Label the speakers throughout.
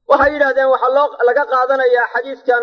Speaker 1: waxay yidhahdeen waxaa loo laga qaadanayaa xadiidkan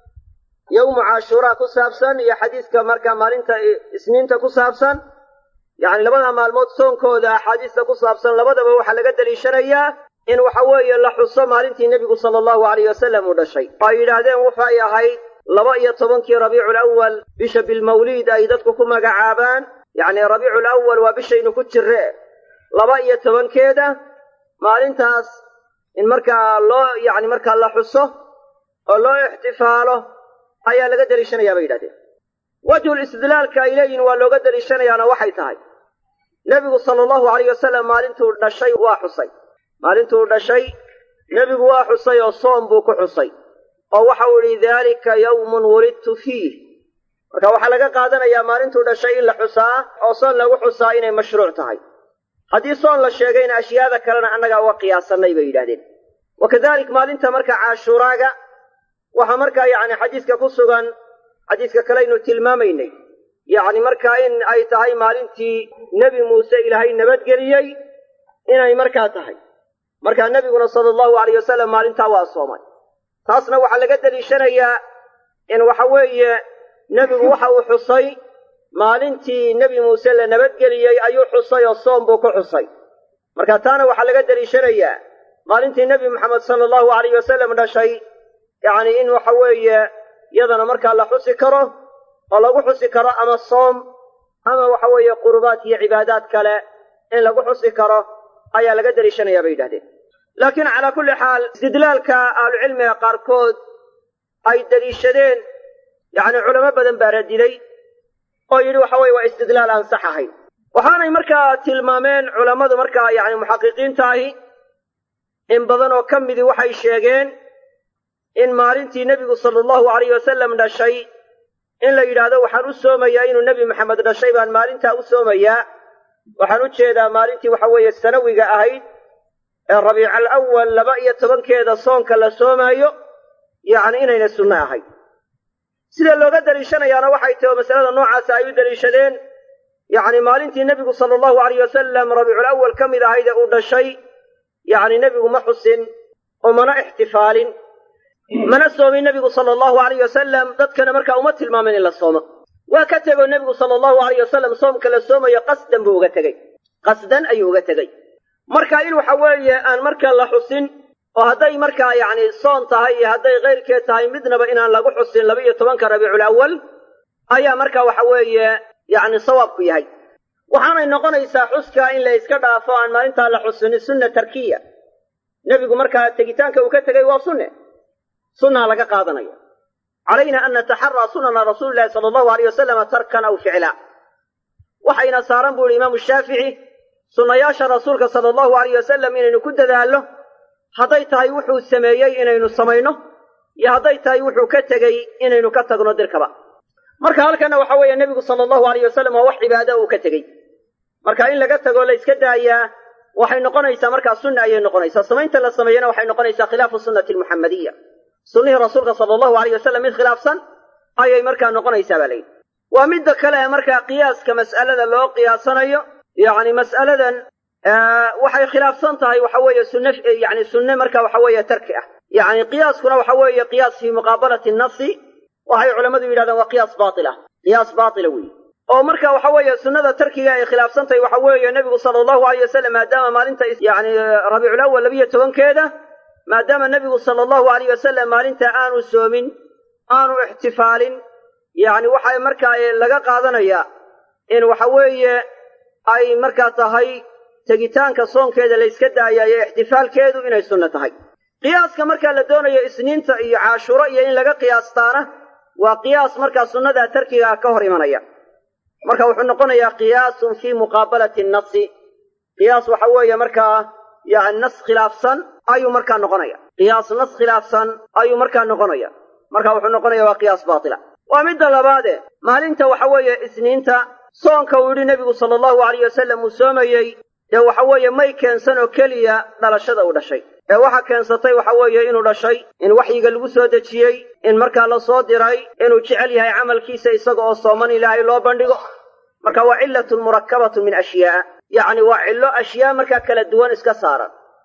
Speaker 1: yowmu cashuuraa ku saabsan iyo xadiidka markaa maalinta isniinta ku saabsan yacni labada maalmood soonkooda axaadiista ku saabsan labadaba waxaa laga deliishanayaa in waxa weeye la xuso maalintii nebigu sala allahu alayh wasalam uu dhashay oo ay yidhaahdeen waxay ahayd laba iyo tobankii rabiicul awal bisha bilmawliid ay dadku ku magacaabaan yacni rabiicul awal waa bishaynu ku jirre laba iyo tobankeeda maalintaas in markaa loo yacni markaa la xuso oo loo ixtifaalo ayaa laga deliishanayaa bay yidhahdeen wajhul istidlaalka ay leeyihin waa looga deliishanayaana waxay tahay nebigu sala allahu alayh wasalam maalintuu dhashay waa xusay maalintuu dhashay nebigu waa xusay oo soom buu ku xusay oo waxa uu idhi daalika yawmun wulidtu fiih marka waxaa laga qaadanayaa maalintuu dhashay in la xusaa oo soon lagu xusaa inay mashruuc tahay haddii soon la sheegayna ashyaada kalena annagaa uga qiyaasanay bay yidhahdeen wa kadalik maalinta marka caashuuraaga waxaa markaa yacni xadiiska ku sugan xadiiska kalaynu tilmaamaynay yacni markaa in ay tahay maalintii nebi muuse ilaahay nabadgeliyey inay markaa tahay markaa nebiguna sala allahu alayh wasalam maalintaa waa soomay taasna waxaa laga deliishanayaa in waxa weeye nebigu waxa uu xusay maalintii nebi muuse la nabadgeliyey ayuu xusay oo soom buu ku xusay marka taana waxaa laga deliishanayaa maalintii nebi maxamed sala allahu alayh wasalam dhashay yacni in waxa weeye yadana markaa la xusi karo oo lagu xusi karo ama soom ama waxa weeye qurubaad iyo cibaadaad kale in lagu xusi karo ayaa laga deliishanayaa bay yidhahdeen laakiin calaa kulli xaal istidlaalka ahlucilmiga qaarkood ay deliishadeen yacni culamo badan baa radilay oo yidhi waxa weye waa istidlaal aan sax ahayn waxaanay markaa tilmaameen culammadu markaa yacni muxaqiqiinta ahi in badan oo ka midii waxay sheegeen in maalintii nebigu sala allahu alayh wasalam dhashay in la yidhaahdo waxaan u soomayaa inuu nebi maxamed dhashay baan maalintaa u soomayaa waxaan u jeedaa maalintii waxa weeye sanawiga ahayd ee rabiical awal laba iyo tobankeeda soonka la soomaayo yacni inayna sunno ahayd sida looga deliishanayaana waxay tahi oo masalada noocaasa ay u deliishadeen yacni maalintii nebigu sala allahu alayh wasalam rabiicul awal ka mid ahayd ee uu dhashay yacni nebigu ma xusin oo mana ixtifaalin mana soomin nebigu sala allahu alayh wasalam dadkana markaa uma tilmaamin in la soomo waa ka tegoo nebigu sala allahu alayh wasalam soomka la soomayo qasdan buu uga tegey qasdan ayuu uga tegey marka in waxa weeye aan markaa la xusin oo hadday markaa yacni soon tahay iyo hadday keyrkeed tahay midnaba inaan lagu xusin laba iyo tobanka rabiicul awal ayaa markaa waxa weeye yacni sawaabku yahay waxaanay noqonaysaa xuska in la iska dhaafo aan maalintaa la xusinin sunna tarkiya nebigu markaa tegitaanka uu ka tegay waa sunne sunnaa laga qaadanaya calayna an nataxaraa sunana rasuuli llahi sala allahu alayh wasalama tarkan aw ficla waxayna saaran buu ihi imaamu shaafici sunnayaasha rasuulka sala allahu alayh wasalam inaynu ku dadaallo hadday tahay wuxuu sameeyey inaynu samayno iyo hadday tahay wuxuu ka tegey inaynu ka tagno dirkaba marka halkanna waxa weeye nebigu sala allahu alayh wasalam waa wax cibaada uu ka tegey marka in laga tago la iska daayaa waxay noqonaysaa markaa sunna ayay noqonaysaa samaynta la sameeyana waxay noqonaysaa khilaafu sunnati almuxamadiya sunnihii rasuulka sala allahu alayh wasalam mid khilaafsan ayay markaa noqonaysaa baa layidhi waa midda kale ee markaa qiyaaska mas'alada loo qiyaasanayo yacni mas'aladan waxay khilaafsan tahay waxa weeye sunne yani sunne marka waxa weeye tarki ah yacni qiyaaskuna waxa weeye qiyaas fii muqaabalati nasi waxay culammadu yidhahdaan waa qiyaas baatil ah qiyaas baatila weeye oo marka waxa weeye sunnada tarkiga ay khilaafsan tahay waxa weeye nebigu sala allahu alayh wasalam maadaama maalinta yani rabiicul awal labiyo tobankeeda maadaama nebigu sala allahu alayh wasalam maalinta aanu soomin aanu ixtifaalin yacni waxay markaa laga qaadanayaa in waxa weeye ay markaa tahay tegitaanka soonkeeda la yska daayayo ixtifaalkeedu inay sunno tahay qiyaaska markaa la doonayo isniinta iyo caashuro iyo in laga qiyaastaana waa qiyaas markaa sunnada tarkigaa ka hor imanaya marka wuxuu noqonayaa qiyaasun fii muqaabalati nasi qiyaas waxa weeye markaa yani nas khilaafsan ayuu markaa noqonaya qiyaas nas khilaafsan ayuu markaa noqonaya marka wuxuu noqonaya waa qiyaas baatila waa midda labaade maalinta waxa weeye isniinta soonka uu yidhi nebigu sala allahu alayh wasalam uu soomayey dee waxa weeye may keensan oo keliya dhalashada uu dhashay ee waxa keensatay waxa weeye inuu dhashay in waxyiga lagu soo dejiyey in markaa la soo diray inuu jecel yahay camalkiisa isaga oo sooman ilaahay loo bandhigo marka waa cillatun murakkabatun min ashyaa yacni waa cillo ashyaa markaa kala duwan iska saaran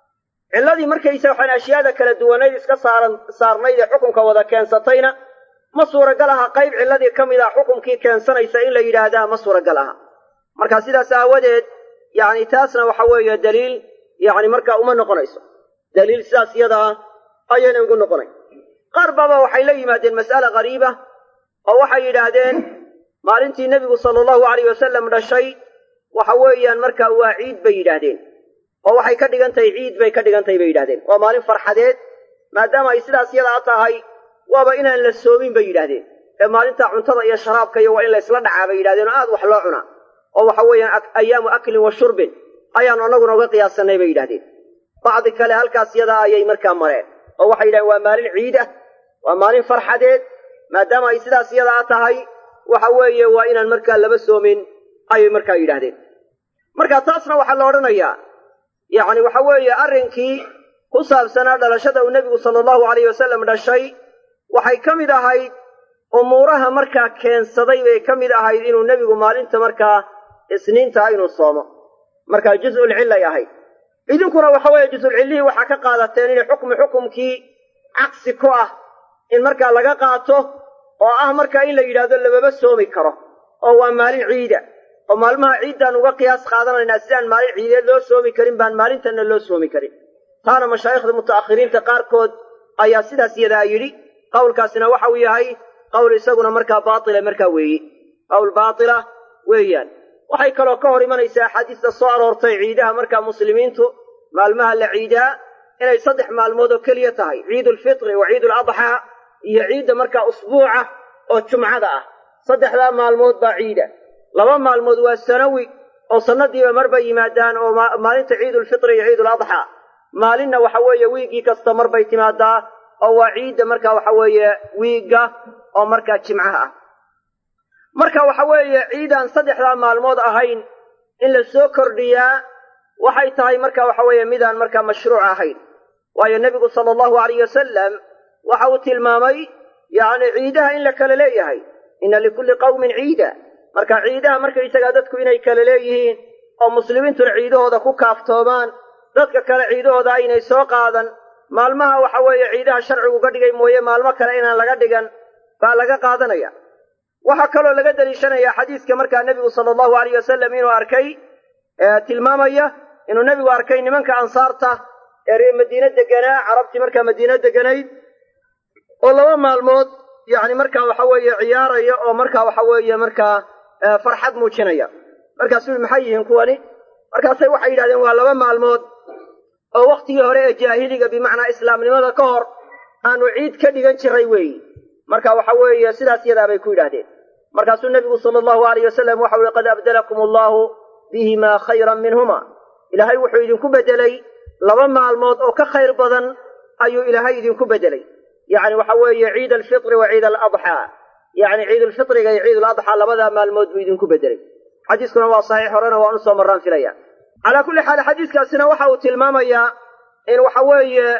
Speaker 1: cilladii markaysa waxaan ashyaada kala duwanayd iska saaran saarnayd ee xukunka wada keensatayna ma suuragal aha qayb cilladii ka mid ah xukunkii keensanaysa in la yidhaahdaa ma suuragal aha marka sidaas aawadeed yacni taasna waxa weeye daliil yacni markaa uma noqonayso daliil sidaas iyada ah ayayna ugu noqonayn qaar baaba waxay la yimaadeen mas'ale qariiba oo waxay yidhaahdeen maalintii nebigu sala allahu alayh wasalam dhashay waxa weeyaan markaa waa ciid bay yidhaahdeen oo waxay ka dhigan tahay ciid bay ka dhigan tahay bay yidhahdeen waa maalin farxadeed maadaama ay sidaas yadaa tahay waaba inaan la soomin bay yidhahdeen ee maalinta cuntada iyo sharaabka iyo waa in laysla dhacaa bay yidhahdeen oo aad wax loo cunaa oo waxa weeyaan ayaamu aklin wa shurbin ayaanu annaguna uga qiyaasanay bay yidhahdeen bacdi kale halkaas yadaa ayay markaa mareen oo waxay yidhahdeen waa maalin ciid ah waa maalin farxadeed maadaama ay sidaas yadaa tahay waxa weeye waa inaan markaa laba soomin ayay markaa yidhahdeen marka taasna waxaa la odhanayaa yacni waxa weeye arrinkii ku saabsanaa dhalashada uu nebigu sala allahu alayh wasalam dhashay waxay ka mid ahayd umuuraha markaa keensaday bay ka mid ahayd inuu nebigu maalinta markaa isniintaha inuu soomo markaa juz'ulcillay ahayd idinkuna waxa weeye juzulcillihii waxaa ka qaadateen inay xukmi xukumkii caqsi ku ah in markaa laga qaato oo ah markaa in la yidhaahdo lababa soomi karo oo waa maalin ciida oo maalmaha ciiddaan uga qiyaas qaadanaynaa sidaan maalin ciideed loo soomi karin baan maalintanna loo soomi karin taana mashaayikhda muta'akhiriinta qaarkood ayaa sidaas yadaa yidhi qowlkaasina waxa uu yahay qowl isaguna markaa baatila markaa weeye qowl baatila weeyaan waxay kaloo ka hor imanaysaa axaadiista soo aroortay ciidaha markaa muslimiintu maalmaha la ciidaa inay saddex maalmood oo keliya tahay ciidulfitri wa ciiduladxaa iyo ciidda markaa usbuuca oo jumcada ah saddexdaa maalmood baa ciida laba maalmood waa sanawi oo sannadiiba marba yimaadaan oo maalinta ciidulfitri iyo ciiduladxaa maalinna waxa weeye wiiggii kasta marbay timaadaa oo waa ciidda marka waxa weeye wiigga oo markaa jimcaha ah marka waxa weeye ciidaan saddexdaa maalmood ahayn in la soo kordhiyaa waxay tahay marka waxa weeye midaan markaa mashruuc ahayn waayo nebigu sala allahu alayh wasalam waxa uu tilmaamay yacni ciidaha in la kala leeyahay inna likulli qawmin ciida marka ciidaha markaysagaa dadku inay kala leeyihiin oo muslimiintuna ciidahooda ku kaaftoomaan dadka kale ciidahooda aynay soo qaadan maalmaha waxa weeye ciidaha sharcigu ka dhigay mooye maalmo kale inaan laga dhigan baa laga qaadanaya waxaa kaloo laga daliishanayaa xadiiska markaa nebigu sala allahu alayh wasalam inuu arkay tilmaamaya inuu nebigu arkay nimanka ansaarta ee reer madiine deganaa carabtii markaa madiine deganayd oo laba maalmood yacni markaa waxa weeye ciyaaraya oo markaa waxa weeye markaa farxad muujinaya markaasuu yihi maxay yihiin kuwani markaasay waxay yidhahdeen waa laba maalmood oo wakhtigii hore ee jaahiliga bimacnaa islaamnimada ka hor aanu ciid ka dhigan jiray weeyi marka waxa weeye sidaas yadaa bay ku yidhaahdeen markaasuu nebigu sala allahu alayh wasalam waxau ihi qad abdalakum allahu bihimaa khayran minhuma ilaahay wuxuu idinku beddelay laba maalmood oo ka khayr badan ayuu ilaahay idinku beddelay yacni waxa weeye ciid alfitri wa ciid aladxaa yacni ciidulfitriga iyo ciiduladxaa labadaa maalmood buu idinku beddelay xadiiskuna waa saxiix horena waan usoo marraan filaya calaa kulli xaal xadiiskaasina waxa uu tilmaamayaa in waxa weeye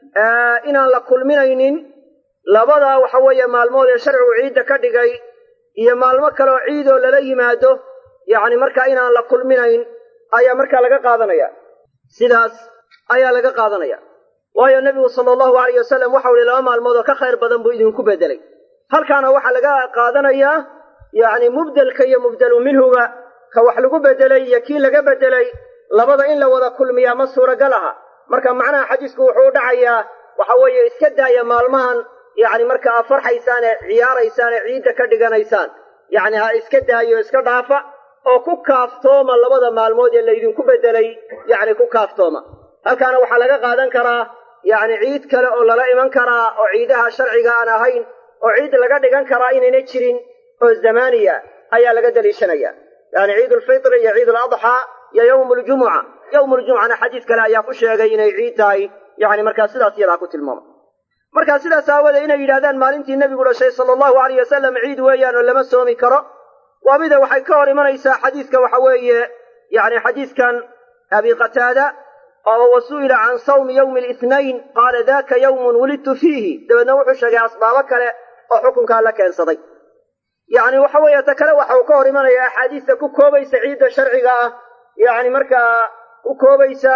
Speaker 1: inaan la kulminaynin labadaa waxa weeye maalmood ee sharcigu ciidda ka dhigay iyo maalmo kale oo ciidoo lala yimaado yacni markaa inaan la kulminayn ayaa markaa laga qaadanaya sidaas ayaa laga qaadanaya waayo nebigu sala allahu alayh wasalam waxau ihi laba maalmood oo ka khayr badan buu idinku beddelay halkaana waxaa laga qaadanayaa yacni mubdelka iyo mubdelu minhuga ka wax lagu beddelay iyo kii laga beddelay labada in la wada kulmiyaa ma suuragal aha marka macnaha xadiisku wuxuu u dhacayaa waxa weeye iska daaya maalmahan yacni marka aad farxaysaan ee ciyaaraysaan ee ciidda ka dhiganaysaan yacni ha iska daayo iska dhaafa oo ku kaaftooma labada maalmood ee laydinku beddelay yacni ku kaaftooma halkaana waxaa laga qaadan karaa yacni ciid kale oo lala iman karaa oo ciidaha sharciga aan ahayn oo ciid laga dhigan karaa inayna jirin oo zamaaniya ayaa laga daliishanaya yani ciidulfitri iyo ciiduladxaa iyo yowmu ljumuca yowmu ljumucana xadiis kale ayaa ku sheegay inay ciid tahay yani markaa sidaas iyadaa ku tilmaama markaa sidaas aawadee inay yidhahdaan maalintii nebigu dhashay sala allahu alayh wasalam ciid weeyaan oo lama soomi karo waa mida waxay ka hor imanaysaa xadiiska waxa weeye yani xadiiskan abi qataada oo wasu'ila can sawmi yowmi litnayn qaala daka yowmun wulidtu fiihi dabeedna wuxuu sheegay asbaabo kale oo xukunkaa la keensaday yacni waxa weeye ta kale waxa uu ka hor imanaya axaadiista ku koobaysa ciidda sharciga ah yacni markaa ku koobaysa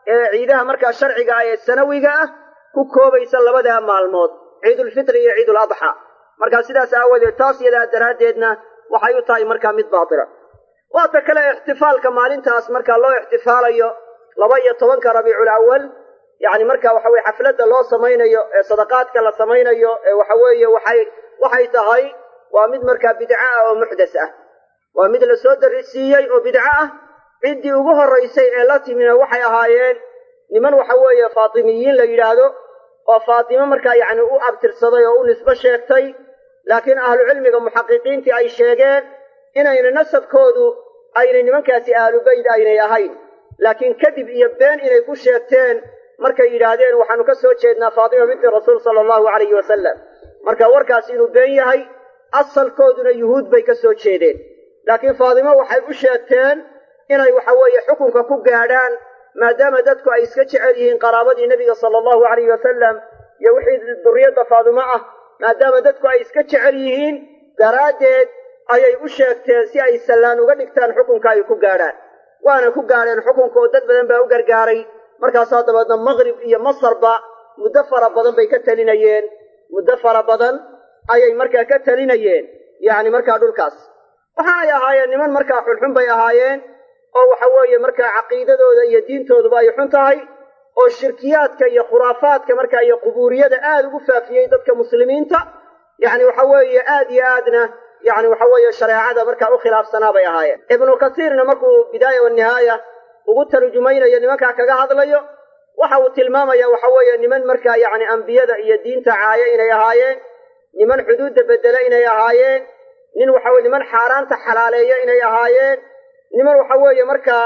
Speaker 1: ee ciidaha markaa sharciga ah ee sanawiga ah ku koobaysa labadaa maalmood ciidulfitri iyo ciidul adxa markaa sidaas aawadeed taas yadaa daraaddeedna waxay u tahay markaa mid baatila waata kale ixtifaalka maalintaas markaa loo ixtifaalayo laba iyo tobanka rabiicul awal yacni marka waxa weye xafladda loo samaynayo ee sadaqaadka la samaynayo ee waxa weeye waxay waxay tahay waa mid markaa bidco ah oo muxdas ah waa mid la soo darisiiyey oo bidco ah ciddii ugu horraysay ee la timina waxay ahaayeen niman waxa weeye faatimiyiin la yidhaahdo oo faatimo markaa yacni u abtirsaday oo u nisbo sheegtay laakiin ahlucilmiga muxaqiqiintii ay sheegeen inayna nasabkoodu aynay nimankaasi ahlubayd aynay ahayn laakiin kadib iyo been inay ku sheegteen markay yidhaahdeen waxaanu ka soo jeednaa faatima binti rasuul sala allahu calayhi wasalam marka warkaasi inuu been yahay asalkooduna yuhuud bay ka soo jeedeen laakiin faatimo waxay u sheegteen inay waxa weeye xukunka ku gaadhaan maadaama dadku ay iska jecel yihiin qaraabadii nebiga sala allahu calayhi wasalam iyo wixii duriyadda faatimo ah maadaama dadku ay iska jecel yihiin daraaddeed ayay u sheegteen si ay sallaan uga dhigtaan xukunka ay ku gaadhaan waana ku gaadheen xukunka oo dad badan baa u gargaaray markaasaa dabeedna maqrib iyo masarba muddo fara badan bay ka talinayeen muddo fara badan ayay markaa ka talinayeen yacni markaa dhulkaas waxa ay ahaayeen niman markaa xunxun bay ahaayeen oo waxa weeye markaa caqiidadooda iyo diintooduba ay xun tahay oo shirkiyaadka iyo khuraafaadka markaa iyo qubuuriyada aada ugu faafiyey dadka muslimiinta yacni waxa weeye aad iyo aadna yacni waxa weeye shareecada markaa u khilaafsanaa bay ahaayeen ibnu kasiirna markuu bidaaya wanihaaya ugu tarjumaynayo nimankaa kaga hadlayo waxa uu tilmaamaya waxa weeye niman markaa yacni ambiyada iyo diinta caaya inay ahaayeen niman xuduudda bedela inay ahaayeen nin waxa weye niman xaaraanta xalaaleeya inay ahaayeen niman waxa weeye markaa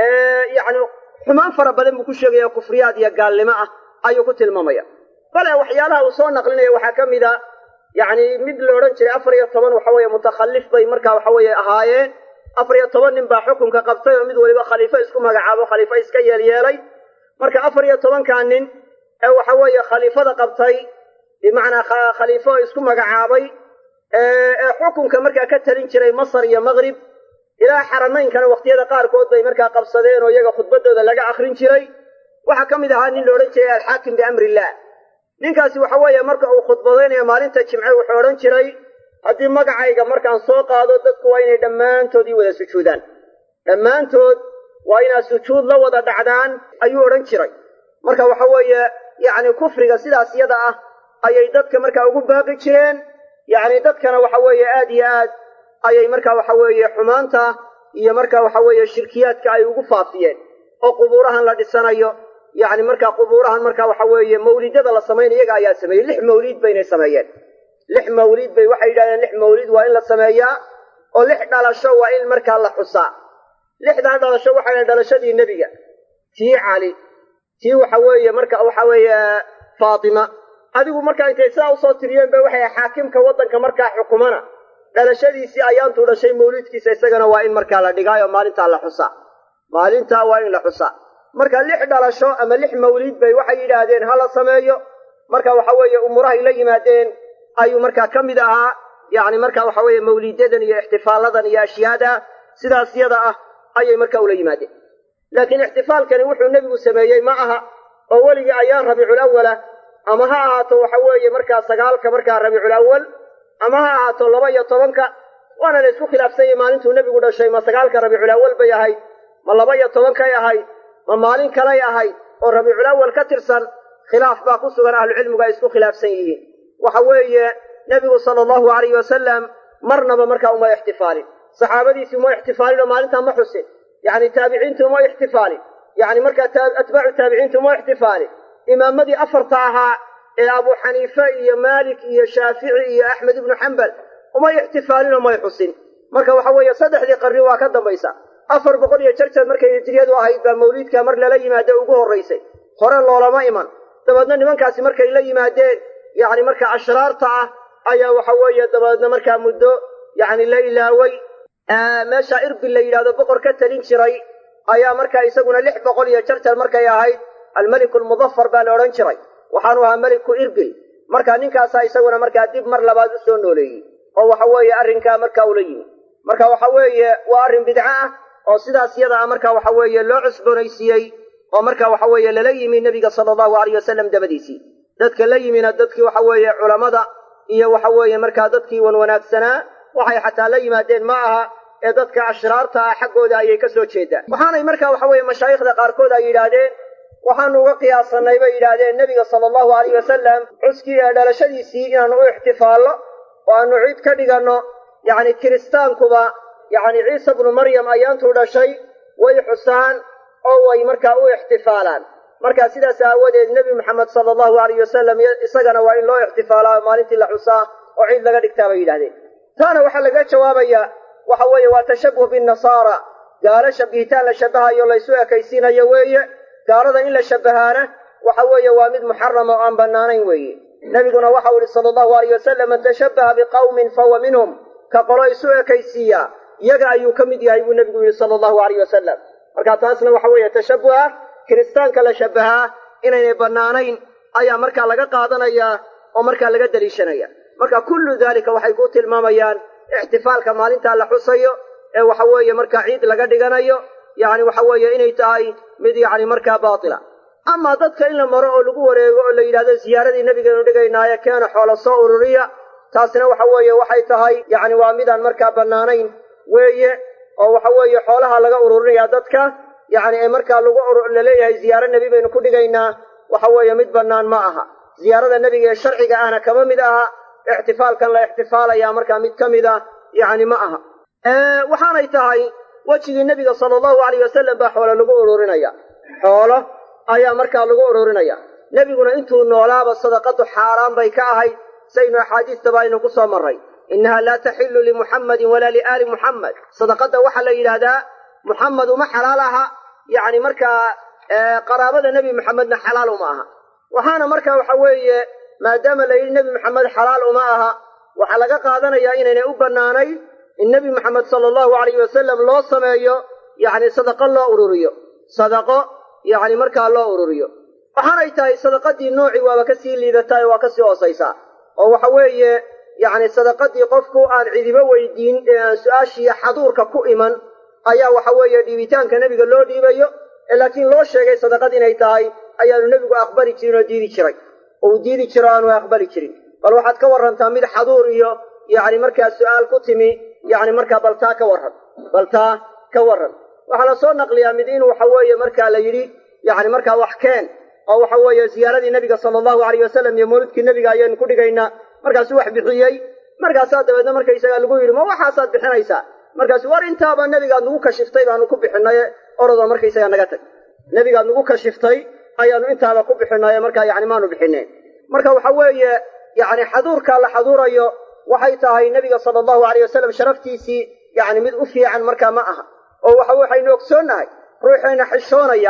Speaker 1: yacni xumaan fara badan buu ku sheegaya kufriyaad iyo gaalnimo ah ayuu ku tilmaamaya bale waxyaalaha uu soo naqlinaya waxaa ka mid a yacni mid la odhan jiray afar iyo toban waxa weeye mutakhallif bay markaa waxa weeye ahaayeen afar iyo toban nin baa xukunka qabtay oo mid waliba khaliifo isku magacaabo khaliifo iska yeelyeelay marka afar iyo tobankaa nin ee waxa weeye khaliifada qabtay bimacnaa khaliifo isku magacaabay ee xukunka markaa ka talin jiray masar iyo maqrib ilaa xaramaynkana waqtiyada qaarkood bay markaa qabsadeen oo iyaga khudbadooda laga akrin jiray waxaa ka mid ahaa nin la odhan jiray alxaakim biamriillah ninkaasi waxa weeye marka uu khudbadaynayo maalinta jimce wuxuu odhan jiray haddii magacayga markaan soo qaado dadku waa inay dhammaantood ii wada sujuudaan dhammaantood waa inaad sujuud la wada dhacdaan ayuu odhan jiray marka waxa weeye yacni kufriga sidaas yada ah ayay dadka markaa ugu baaqi jireen yacni dadkana waxa weeye aad iyo aad ayay markaa waxa weeye xumaanta iyo markaa waxa weeye shirkiyaadka ay ugu faafiyeen oo qubuurahan la dhisanayo yacni markaa qubuurahan markaa waxa weeye mawlidada la samaynayo iyaga ayaa sameeyey lix mawliid baynay sameeyeen lix mawliid bay waxay yidhahdeen lix mawliid waa in la sameeyaa oo lix dhalasho waa in markaa la xusaa lixdaa dhalasho waxay dhahen dhalashadii nebiga tii cali tii waxa weeye marka waxa weeye faatima adigu markaa intay sidaa usoo tiriyeen ba waxay xaakimka waddanka markaa xukumana dhalashadiisii ayaantuu dhashay mawliidkiisa isagana waa in markaa la dhigaayo maalintaa la xusaa maalintaa waa in la xusaa marka lix dhalasho ama lix mawliid bay waxay yidhaahdeen ha la sameeyo marka waxa weeye umurahay la yimaadeen ayuu markaa ka mid ahaa yacni marka waxa weeye mawliidadan iyo ixtifaaladan iyo ashyaada sidaas yada ah ayay marka ula yimaadeen laakiin ixtifaalkani wuxuu nebigu sameeyey ma aha oo weligii ayaan rabiicul awala ama ha ahaato waxa weeye markaa sagaalka markaa rabiicul awal ama ha ahaato laba iyo tobanka waana la isku khilaafsan yahay maalintuu nebigu dhashay ma sagaalka rabiicul awal bay ahayd ma laba iyo tobankay ahayd ma maalin kalay ahayd oo rabiicul awal ka tirsan khilaaf baa ku sugan ahlucilmigu ay isku khilaafsan yihiin waxa weeye nebigu sala allahu alayhi wasalam marnaba markaa uma ixtifaalin saxaabadiisii uma ixtifaalin oo maalintaa ma xusin yacni taabiciintu uma ixtifaalin yacni markaa atbaacu taabiciintu uma ixtifaalin imaamadii afarta ahaa ee abu xaniife iyo maalik iyo shaafici iyo axmed ibnu xambal umay ixtifaalin oo may xusin marka waxa weeye saddexdii qarni waa ka dambaysa afar boqol iyo jarjar markay hijriyadu ahayd baa mawliidka mar lala yimaade ugu horraysay hore loolama iman dabeedna nimankaasi markay la yimaadeen yacni markaa ashraarta ah ayaa waxa weeye dabeedna markaa muddo yacni la ilaaway meesha irbil la yidhahdo boqor ka talin jiray ayaa markaa isaguna lix boqol iyo jarjar markay ahayd almeliku almudafar baa la odhan jiray waxaanu ahaa meliku irbil marka ninkaasaa isaguna markaa dib mar labaad u soo nooleeyey oo waxa weeye arrinkaa markaa ula yimi marka waxa weeye waa arrin bidco ah oo sidaas yada ah marka waxa weeye loo cusboonaysiiyey oo marka waxa weeye lala yimi nebiga sala allahu alayh wasalam dabadiisii dadka la yimina dadkii waxa weeye culammada iyo waxa weeye markaa dadkii wan wanaagsanaa waxay xataa la yimaadeen ma aha ee dadka ashraarta ah xaggooda ayay ka soo jeedaan waxaanay marka waxa weeye mashaayikhda qaarkood ay yidhaahdeen waxaanu uga qiyaasanay bay yidhaahdeen nebiga sala allahu alayh wasalam xuskii ee dhalashadiisii inaanu u ixtifaallo oo aanu ciid ka dhiganno yacni kiristaankuba yacni ciisa bnu maryam ayaantuu dhashay way xusaan oo way markaa u ixtifaalaan marka sidaas aawadeed nebi maxamed sala allahu alayh wasalam isagana waa in loo ixtifaalaa maalintii la xusaa oo ciid laga dhigtaa bay yidhahdeen taana waxaa laga jawaabayaa waxa weeye waa tashabuh binnasaara gaalo shabihitaan la shabahayo laysu ekaysiinayo weeye gaalada in la shabahaana waxa weeye waa mid muxarama oo aan bannaanayn weeye nebiguna waxau ihi sala allahu alayh wasalam man tashabbaha biqawmin fahuwa minhum ka qolo isu ekaysiiya iyaga ayuu ka mid yahay buu nebigu yihi sala allahu alayh wasalam marka taasna waxa weeye tashabuha kiristaanka la shabahaa inaynay bannaanayn ayaa markaa laga qaadanayaa oo markaa laga daliishanaya marka kullu daalika waxay ku tilmaamayaan ixtifaalka maalintaa la xusayo ee waxa weeye markaa ciid laga dhiganayo yacni waxa weeye inay tahay mid yacni markaa baatila amaa dadka in la maro oo lagu wareego oo la yidhahdo ziyaaradii nebigaynu dhigaynaaye keena xoolo soo ururiya taasina waxa weeye waxay tahay yacni waa midaan markaa bannaanayn weeye oo waxa weeye xoolaha laga ururinaya dadka yacni ee markaa lagu laleeyahay ziyaaro nebi baynu ku dhigaynaa waxa weeye mid bannaan ma aha ziyaarada nebiga ee sharciga ahna kama mid aha ixtifaalkan la ixtifaalaya markaa mid ka mid a yacni ma aha waxaanay tahay wejigii nebiga sala allahu alayh wasalam baa xoolo lagu ururinaya xoolo ayaa markaa lagu ururinaya nebiguna intuu noolaaba sadaqadu xaaraan bay ka ahayd saynu axaadiistaba aynu ku soo marray innaha laa taxillu limuxammadin walaa liaali muxammed sadaqadda waxaa la yidhaahdaa muxamed uma xalaal aha yacni markaa qaraabada nebi maxamedna xalaal uma aha waxaana marka waxa weeye maadaama la yidhi nebi maxamed xalaal uma aha waxaa laga qaadanayaa inaynay u bannaanayn in nebi maxamed sala allahu alayh wasalam loo sameeyo yacni sadaqo loo ururiyo sadaqo yacni markaa loo ururiyo waxaanay tahay sadaqadii noocii waaba kasii liidataa ee waa kasii hoosaysaa oo waxa weeye yacni sadaqadii qofku aan cidibo weydiin ee aan su-aashiiyo xaduurka ku iman ayaa waxa weeye dhiibitaanka nebiga loo dhiibayo ee laakiin loo sheegay sadaqad inay tahay ayaanu nebigu aqbali jirin oo diidi jiray oo uu diidi jiro aanu aqbali jirin bal waxaad ka warrantaa mid xaduur iyo yacni markaa su-aal ku timi yacni markaa baltaa ka warran baltaa ka warran waxaa la soo naqliyaa mid in waxa weeye markaa la yidhi yacni markaa wax keen oo waxa weeye ziyaaradii nebiga sala allahu alayh wasalam iyo mawlidkii nebiga ayaynu ku dhigaynaa markaasuu wax bixiyey markaasaa dabeedna markaysagaa lagu yidhi ma waxaasaad bixinaysaa markaasu war intaaba nebigaad nagu kashiftay baanu ku bixinaye orodoo markaysagaa naga tag nebigaad nagu kashiftay ayaanu intaaba ku bixinaye markaa yacni maanu bixineen marka waxa weeye yacni xaduurkaa la xaduurayo waxay tahay nebiga sala allahu alayh wasalam sharaftiisii yacni mid u fiican markaa ma aha oo waxa waxaynu ogsoonnahay ruuxayna xishoonaya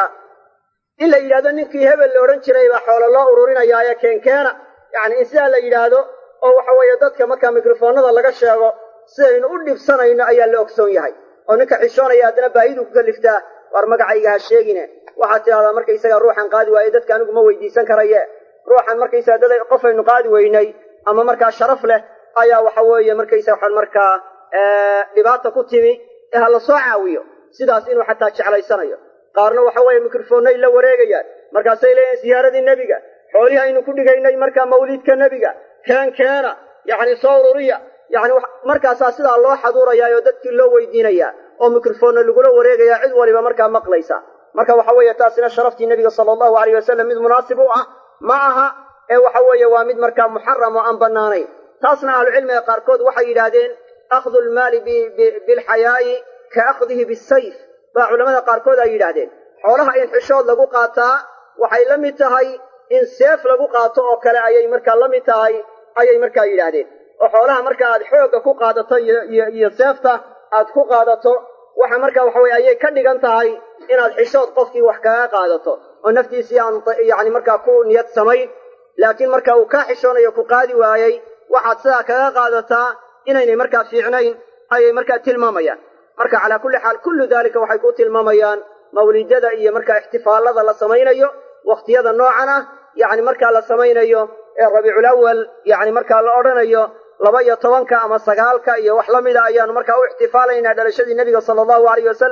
Speaker 1: in la yidhahdo ninkii hebel la odhan jiray baa xoolo loo ururinayaaye keenkeena yacni in sidaa la yidhaahdo oo waxa weeye dadka markaa mikrofoonada laga sheego sidaynu u dhibsanayno ayaa la ogsoon yahay oo ninka xishoonaya haddana baahidu ku kaliftaa war magacayga ha sheegine waxaad tidhahdaa markaysaga ruuxan qaadi waaye dadka anigu ma weydiisan karaye ruuxan markaysaga dad qofaynu qaadi weynay ama markaa sharaf leh ayaa waxa weeye markaysa waxaan markaa dhibaata ku timi ee ha la soo caawiyo sidaas inuu xataa jeclaysanayo qaarna waxa weeye mikrofoonnay la wareegayaan markaasay leeyihin ziyaaradii nebiga xoolihii aynu ku dhigaynay markaa mawliidka nebiga keen keena yacni soo ururiya yacni markaasaa sidaa loo xaduurayaa oo dadkii loo weydiinayaa oo mikrofoonna lagula wareegayaa cid waliba markaa maqlaysa marka waxa weeye taasina sharaftii nebiga sala allahu alayh wasalam mid munaasib u ah ma aha ee waxa weeye waa mid markaa muxaram oo aan bannaanayn taasna ahlucilmiga qaarkood waxay yidhaahdeen akhdu lmaali bilxayaa'i ka akhdihi bisayf baa culamada qaarkood ay yidhaahdeen xoolaha in xishood lagu qaataa waxay la mid tahay in seef lagu qaato oo kale ayay markaa la mid tahay ayay markaa yidhaahdeen oo xoolaha marka aad xoogga ku qaadato iyo seefta aad ku qaadato waxa markaa waxa weye ayay ka dhigan tahay inaad xishood qofkii wax kaga qaadato oo naftiisii aan yacni markaa ku niyad samayn laakiin marka uu kaa xishoonayo ku qaadi waayey waxaad sidaa kaga qaadataa inaynay markaa fiicnayn ayay markaa tilmaamayaan marka calaa kulli xaal kullu daalika waxay ku tilmaamayaan mawlidada iyo markaa ixtifaallada la samaynayo wakhtiyada noocan ah yacni markaa la samaynayo ee rabiiculawal yacni markaa la odhanayo laba iyo tobanka ama sagaalka iyo wax la mida ayaanu markaa u ixtifaalaynaa dhalashadii nebiga sala allahu alayh wasalam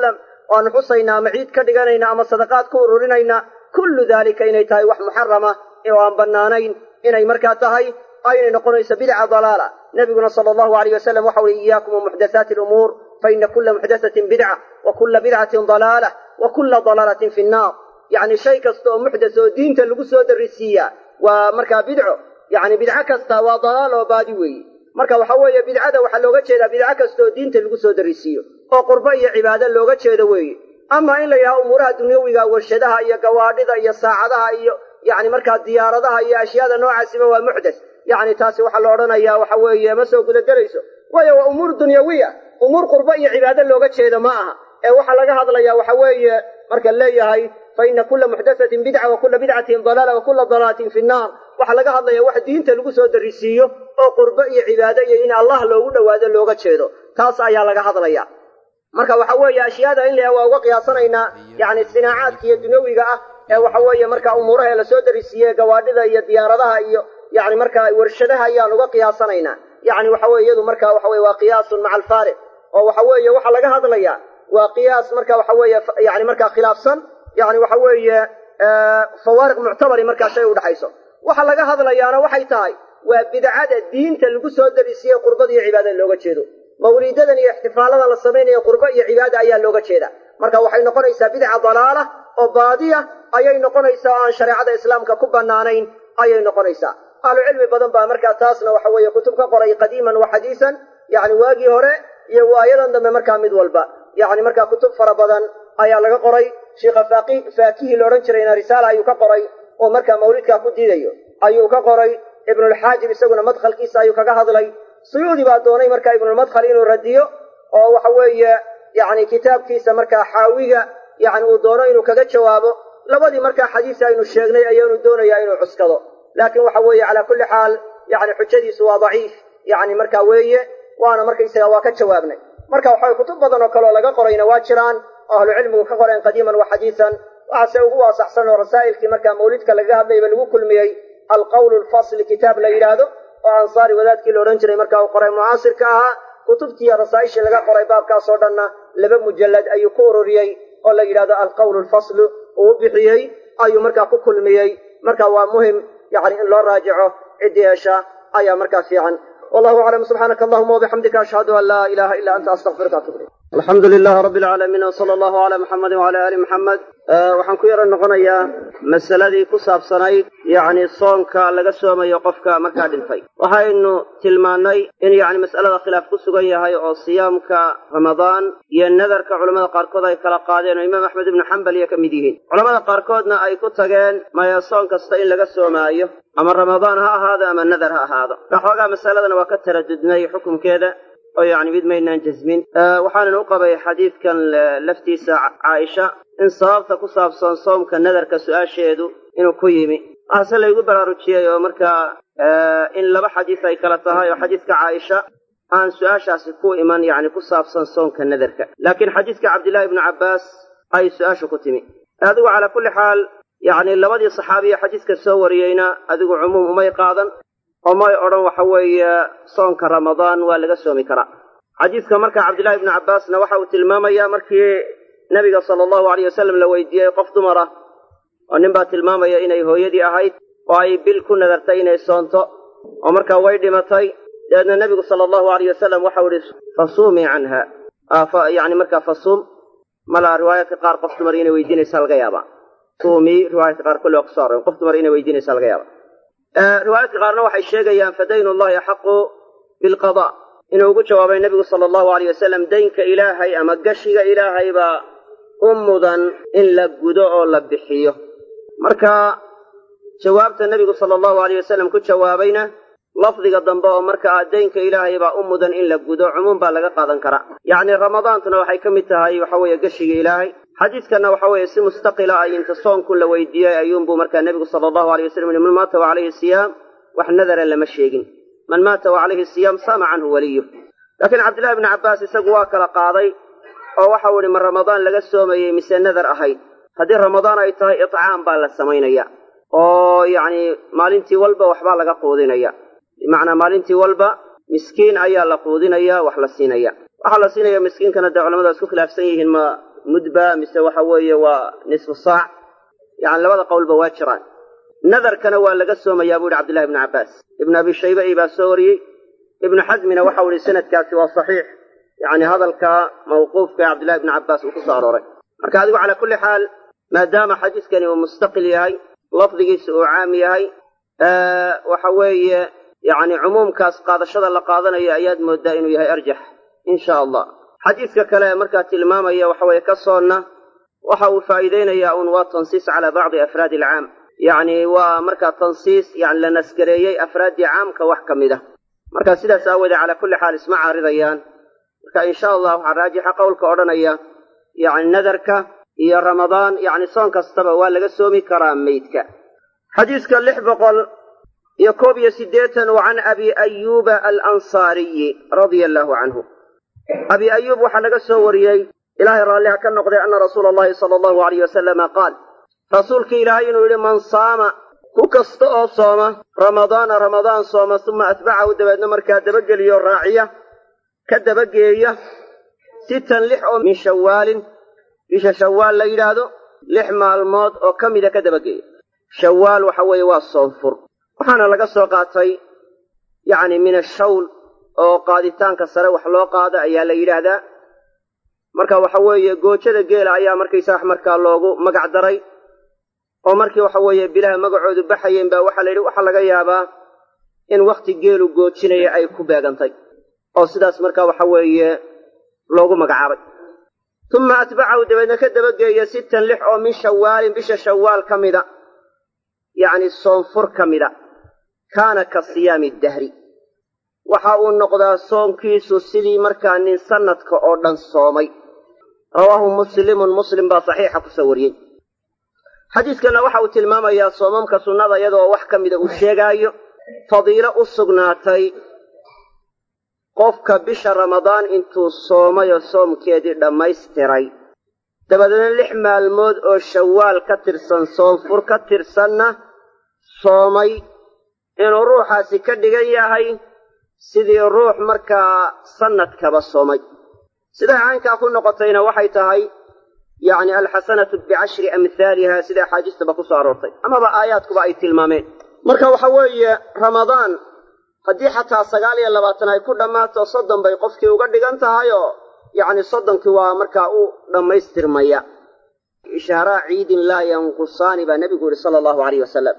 Speaker 1: oo aan xusaynaa ama ciid ka dhiganayna ama sadaqaad ku ururinayna kullu daalika inay tahay wax muxarama oo aan bannaanayn inay markaa tahay aynay noqonayso bidca dalaala nebiguna sala allahu alayh wasalam waxa uhi iyaakum wamuxdathaati alumuur faina kula muxdathatin bidca wa kula bidcatin dalaalah wa kula dalaalatin fi nnaar yacni shay kasta oo muxdas oo diinta lagu soo darisiiyaa waa markaa bidco yacni bidco kasta waa dalaal oo baadi weeye marka waxa weeye bidcada waxaa looga jeedaa bidco kasta oo diinta lagu soo darisiiyo oo qurbo iyo cibaado looga jeedo weeye ama in la yidhaha umuuraha dunyawiga warshadaha iyo gawaadhida iyo saacadaha iyo yacni markaa diyaaradaha iyo ashyaada noocaasiba waa muxdas yacni taasi waxaa la odhanayaa waxa weeye ma soo gudagelayso waayo waa umuur dunyawiya umuur qurbo iyo cibaado looga jeedo ma aha ee waxaa laga hadlayaa waxa weeye marka leeyahay fa ina kula muxdathatin bidca wa kula bidcatin dalaala wa kula dalaalatin fi nnaar waxaa laga hadlaya wax diinta lagu soo darisiiyo oo qurbo iyo cibaado iyo in allah loogu dhowaado looga jeedo taas ayaa laga hadlaya marka waxa weeye ashyaada in la waa uga qiyaasanaynaa yacni sinaacaadka iyo dunyawiga ah ee waxa weeye marka umuuraha lasoo darisiiye gawaadhida iyo diyaaradaha iyo yani markaa warshadaha ayaan uga qiyaasanaynaa yani waxa weye iyadu marka waxa weye waa qiyaasun maca alfaariq oo waxa weeye waxaa laga hadlayaa waa qiyaas marka waxa weeye yani markaa khilaafsan yani waxa weeye fawaariq muctabari markaa shay udhexayso waxa laga hadlayaana waxay tahay waa bidcada diinta lagu soo darisiiye qurbada iyo cibaadada looga jeedo mawlidadan iyo ixtifaaladan la samaynayo qurbo iyo cibaada ayaa looga jeeda marka waxay noqonaysaa bidca dalaala oo baadiya ayay noqonaysaa oo aan shareecada islaamka ku bannaanayn ayay noqonaysaa ahlu cilmi badan baa markaa taasna waxa weeye kutub ka qoray qadiiman wa xadiisan yacni waagii hore iyo waayadan dambe markaa mid walba yacni markaa kutub fara badan ayaa laga qoray sheikha faaqi faakihii la odhan jirayna risaala ayuu ka qoray oo markaa mawlidkaa ku diidayo ayuu ka qoray ibnulxaajib isaguna madkhalkiisa ayuu kaga hadlay suyuudi baa doonay markaa ibnulmadkhal inuu radiyo oo waxa weeye yacni kitaabkiisa markaa xaawiga yacni uu doono inuu kaga jawaabo labadii markaa xadiis aynu sheegnay ayaanu doonayaa inuu cuskado laakiin waxa weeye calaa kulli xaal yani xujadiisu waa daciif yani marka weeye waana markaysaga waa ka jawaabnay marka waxa kutub badan oo kaleoo laga qorayna waa jiraan oo ahlu cilmigu ka qoreen qadiiman wa xadiisan waxaase ugu waasaxsan oo rasaa'ilkii markaa mawlidka lagaga hadlayba lagu kulmiyey alqawlu lfasli kitaab la yidhaahdo oo ansaari wadaadkii la odhan jiray marka uu qoray mucaasirka ahaa kutubtiiyo rasaa'ishii laga qoray baabkaasoo dhanna laba mujallad ayuu ku ururiyey oo la yidhahdo alqawlu lfaslu uu bixiyey ayuu markaa ku kulmiyey marka waa muhim yani in loo raajico ciddii hesha ayaa markaa fiican wallahu aclam subxaanaka allahuma wabixamdika ashhadu an laa ilaha ila anta astaqfiruka atub ilayk alxamdu lilahi rabbi alcaalamiin wsala allahu cala muxamedi wcala ali muxamed waxaan ku yaro noqonayaa masaladii ku saabsanayd yacni soonka laga soomayo qofka markaa dhintay waxaynu tilmaannay in yacni mas'alada khilaaf ku sugan yahay oo siyaamka ramadaan iyo nadarka culamada qaarkood ay kala qaadeen oo imaam axmed ibnu xambal iyo ka mid yihiin culamada qaarkoodna ay ku tageen maya soon kasta in laga soomaayo ama ramadaan ha ahaado ama nadar ha ahaado waxoogaa masaladana waa ka taradudnay xukunkeeda oo yacni mid maynaan jasmin waxaanan u qabay xadiidkan laftiisa caaisha in sababta ku saabsan soomka nadarka su-aasheedu inuu ku yimi waxaase laygu baraarujiyey oo markaa in laba xadiis ay kala tahay oo xadiiska caaisha aan su-aashaasi ku iman yacni ku saabsan soomka nadarka laakiin xadiiska cabdillahi ibnu cabbaas ay su-aashu ku timi adigu calaa kulli xaal yacni labadii saxaabiya xadiiska soo wariyeyna adigu cumuum umay qaadan oo may odhan waxa weeye soonka ramadaan waa laga soomi karaa xadiidka marka cabdillahi ibnu cabbaasna waxa uu tilmaamayaa markii nebiga sala allahu alayh wasalam la weydiiyey qof dumar ah oo nin baa tilmaamaya inay hooyadii ahayd oo ay bil ku nadartay inay soonto oo markaa way dhimatay dabeedna nebigu sala allahu alayh wasalam waxau ihi fasuumii canha yani markaa fasuum malaa riwaayaadka qaar qof dumar inay weydiinaysa laga yaabaa suumii riwaayadka qaar kulli waa kuso arren qof dumar inay weydiinaysa laga yaaba riwaayaadka qaarna waxay sheegayaan fadaynu llahi axaqu bilqada inuu ugu jawaabay nebigu sala allahu alayh wasalam daynka ilaahay ama gashiga ilaahay baa u mudan in la gudo oo la bixiyo marka jawaabta nebigu sala allahu alayh wasalam ku jawaabayna lafdiga dambe oo markaa daynka ilaahay baa u mudan in la gudo cumuum baa laga qaadan karaa yacni ramadaantuna waxay ka mid tahay waxa weeye geshiga ilaahay xadiidkanna waxa weeye si mustaqila ay inta soonku la weydiiyey ayuunbuu markaa nebigu sala allahu alay wasalam yihi man maata wa calayhi siyaam wax nadara lama sheegin man maata wa calayhi siyaam saama canhu waliyu laakiin cabdillahi ibnu cabbaas isagu waa kala qaaday oo waxau ihi ma ramadaan laga soomayey mise nadar ahayd haddii ramadaan ay tahay itcaam baa la samaynaya oo yacni maalintii walba waxbaa laga quudinaya bimacnaa maalintii walba miskiin ayaa la quudinaya wax la siinaya waxaa la siinaya miskiinkana dee culamadu waa isku khilaafsan yihiin ma mudba mise waxa weeye waa nisfu saac yani labada qowlba waa jiraan nadarkana waa laga soomayaa bu yihi cabdillahi ibnu cabbaas ibnu abi shayba i baa soo wariyey ibnu xasmina waxau ihi sanadkaasi waa saxiix yani hadalka mawquufka ee cabdillahi ibnu cabbaas uu ku soo arooray marka adigu calaa kulli xaal maadaama xadiiskani uu mustaqil yahay lafdigiisa uu caam yahay waxa weeye yani cumuumkaas qaadashada la qaadanayo ayaad moodaa inuu yahay arjax insha allah xadiiska kale markaa tilmaamaya waxa weeye ka soonna waxa uu faa'iideynayaa un waa tansiis calaa bacdi afraadi alcaam yacni waa markaa tansiis yani la naskareeyey afraaddii caamka wax ka mid a marka sidaas aawoodee calaa kulli xaal isma caaridayaan marka insha allah waxaa raajixa qowlka odhanaya yani nadarka iyo ramadaan yani soon kastaba waa laga soomi karaa meydka xadiiska lix boqol iyo koob iyo siddeetan wa can abi ayuuba alansaariyi radia allahu canhu abi ayuub waxaa laga soo wariyey ilaahay raalliha ka noqday ana rasuula allahi sala allahu alayh wasalama qaal rasuulka ilaahay inuu yidhi man saama ku kasta oo sooma ramadaana ramadaan sooma uma atbacahu dabeedna markaa dabageliyo raaciya ka dabageeya sitan lix oo min shawaalin bisha shawaal la yidhaahdo lix maalmood oo ka mida ka dabageeya shawaal waxa weeye waa soonfur waxaana laga soo qaatay yacni min ashawl oo qaaditaanka sare wax loo qaado ayaa la yidhaahdaa marka waxa weeye goojada geela ayaa markaysaa markaa loogu magac daray oo markii waxa weeye bilaha magacoodu baxayeen baa waxaa la yidhi waxaa laga yaabaa in wakhti geelu goojinaya ay ku beegantay oo sidaas markaa waxa weeye loogu magacaabay uma atbacahu dabeedna ka dabageeya sittan lix oo min shawaalin bisha shawaal ka mida yacni soonfur ka mida kaana ka siyaami dahri waxa uu noqdaa soonkiisu sidii markaa nin sanadka oo dhan soomay rawaahu muslimun muslim baa saxiixa kusoo wariyey xadiiskana waxa uu tilmaamayaa soomamka sunnada iyadoo wax ka mida uu sheegaayo fadiilo u sugnaatay qofka bisha ramadaan intuu soomayoo soomkeedii dhammaystiray dabadeedna lix maalmood oo shawaal ka tirsan soonfur ka tirsanna soomay inuu ruuxaasi ka dhigan yahay sidii ruux markaa sanadkaba soomay siday caynkaa ku noqotayna waxay tahay yacni alxasanatu bicashri amhaaliha sida axaadiistaba ku soo aroortay amaba aayaadkuba ay tilmaameen marka waxa weeye ramadaan haddii xataa sagaal iyo labaatan ay ku dhammaato soddon bay qofkii uga dhigan tahayoo yacni soddonkii waa markaa u dhammaystirmaya ishaaraa ciidin laa yanqusaani baa nebigu yihi sala allahu alayh wasalam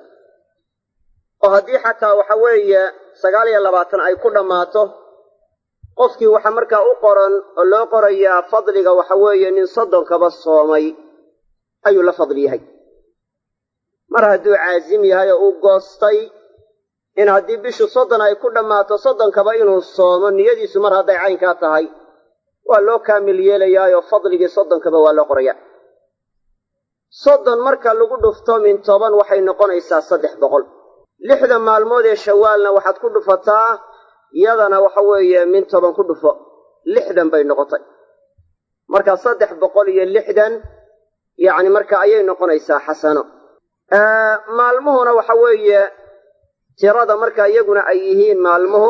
Speaker 1: oo haddii xataa waxa weeye sagaal iyo labaatan ay ku dhammaato qofkii waxa markaa u qoran oo loo qorayaa fadliga waxa weeye nin soddonkaba soomay ayuu la fadli yahay mar hadduu caasim yahay oo uu goostay in haddii bishu soddon ay ku dhammaato soddonkaba inuu soomo niyadiisu mar hadday caynkaa tahay waa loo kaamil yeelayaayoo fadligii soddonkaba waa loo qorayaa soddon marka lagu dhufto min toban waxay noqonaysaa saddex boqol lixda maalmood ee shawaalna waxaad ku dhufataa yadana waxa weeye min toban ku dhufo lixdan bay noqotay marka saddex boqol iyo lixdan yacni marka ayay noqonaysaa xasano maalmuhuna waxa weeye tirada marka iyaguna ay yihiin maalmuhu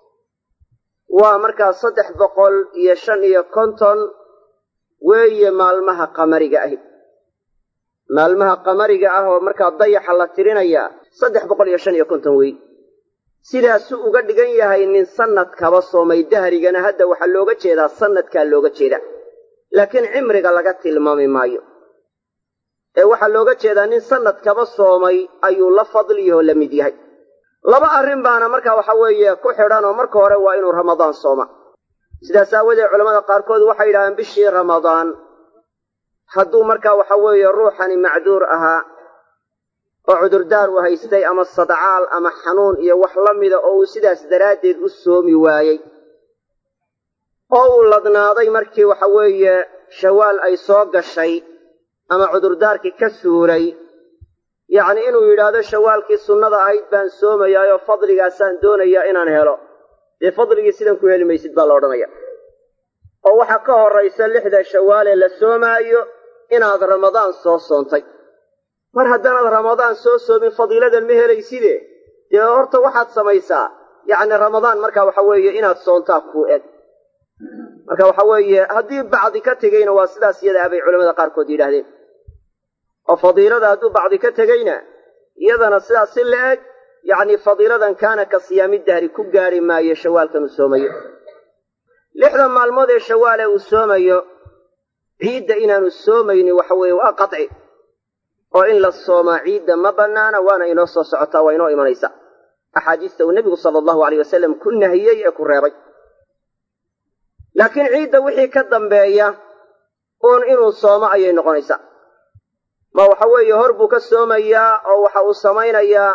Speaker 1: waa markaa saddex boqol iyo shan iyo konton weeye maalmaha qamariga ahi maalmaha qamariga ah oo markaa dayaxa la tirinayaa saddex boqol iyo shan iyo konton wey sidaasuu uga dhigan yahay nin sanadkaba soomay dahrigana hadda waxaa looga jeedaa sanadkaa looga jeeda laakiin cimriga laga tilmaami maayo ee waxaa looga jeedaa nin sanadkaba soomay ayuu la fadliyahoo la mid yahay laba arrin baana marka waxa weeye ku xidhan oo marka hore waa inuu ramadaan sooma sidaas aawadeed culamada qaarkood waxay yidhahdeen bishii ramadaan hadduu markaa waxa weeye ruuxani macduur ahaa oo cudurdaar u haystay ama sadcaal ama xanuun iyo wax la mida oo uu sidaas daraaddeed u soomi waayey oo uu ladnaaday markii waxa weeye shawaal ay soo gashay ama cudurdaarkii ka suuray yacni inuu yidhaahdo shawaalkii sunnada ahayd baan soomayaayoo fadligaasaan doonayaa inaan helo dee fadligii sidan ku heli maysid baa la odhanaya oo waxaa ka horraysa lixda shawaalee la soomaayo inaad ramadaan soo soontay mar haddaanaad ramadaan soo soomin fadiiladan ma helayside dee horta waxaad samaysaa yacni ramadaan markaa waxa weeye inaad soontaa kuu eg marka waxa weeye haddii bacdi ka tegeyna waa sidaas iyada ah bay culamada qaarkood yidhaahdeen oo fadiilada hadduu bacdi ka tegeyna iyadana sidaas si la eg yacni fadiiladan kaana ka siyaami dahri ku gaari maayo shawaalkan uu soomayo lixda maalmood ee shawaale uu soomayo ciidda inaanu soomaynin waxa weeye waa qaci oo in la soomaa ciidda ma bannaana waana inoo soo socotaa waa inoo imanaysa axaadiista uu nebigu sala allahu aleyh wasalam ku nahiyey ee ku reebay laakiin ciidda wixii ka dambeeya uun inuu soomo ayay noqonaysaa ma waxa weeye hor buu ka soomayaa oo waxa uu samaynayaa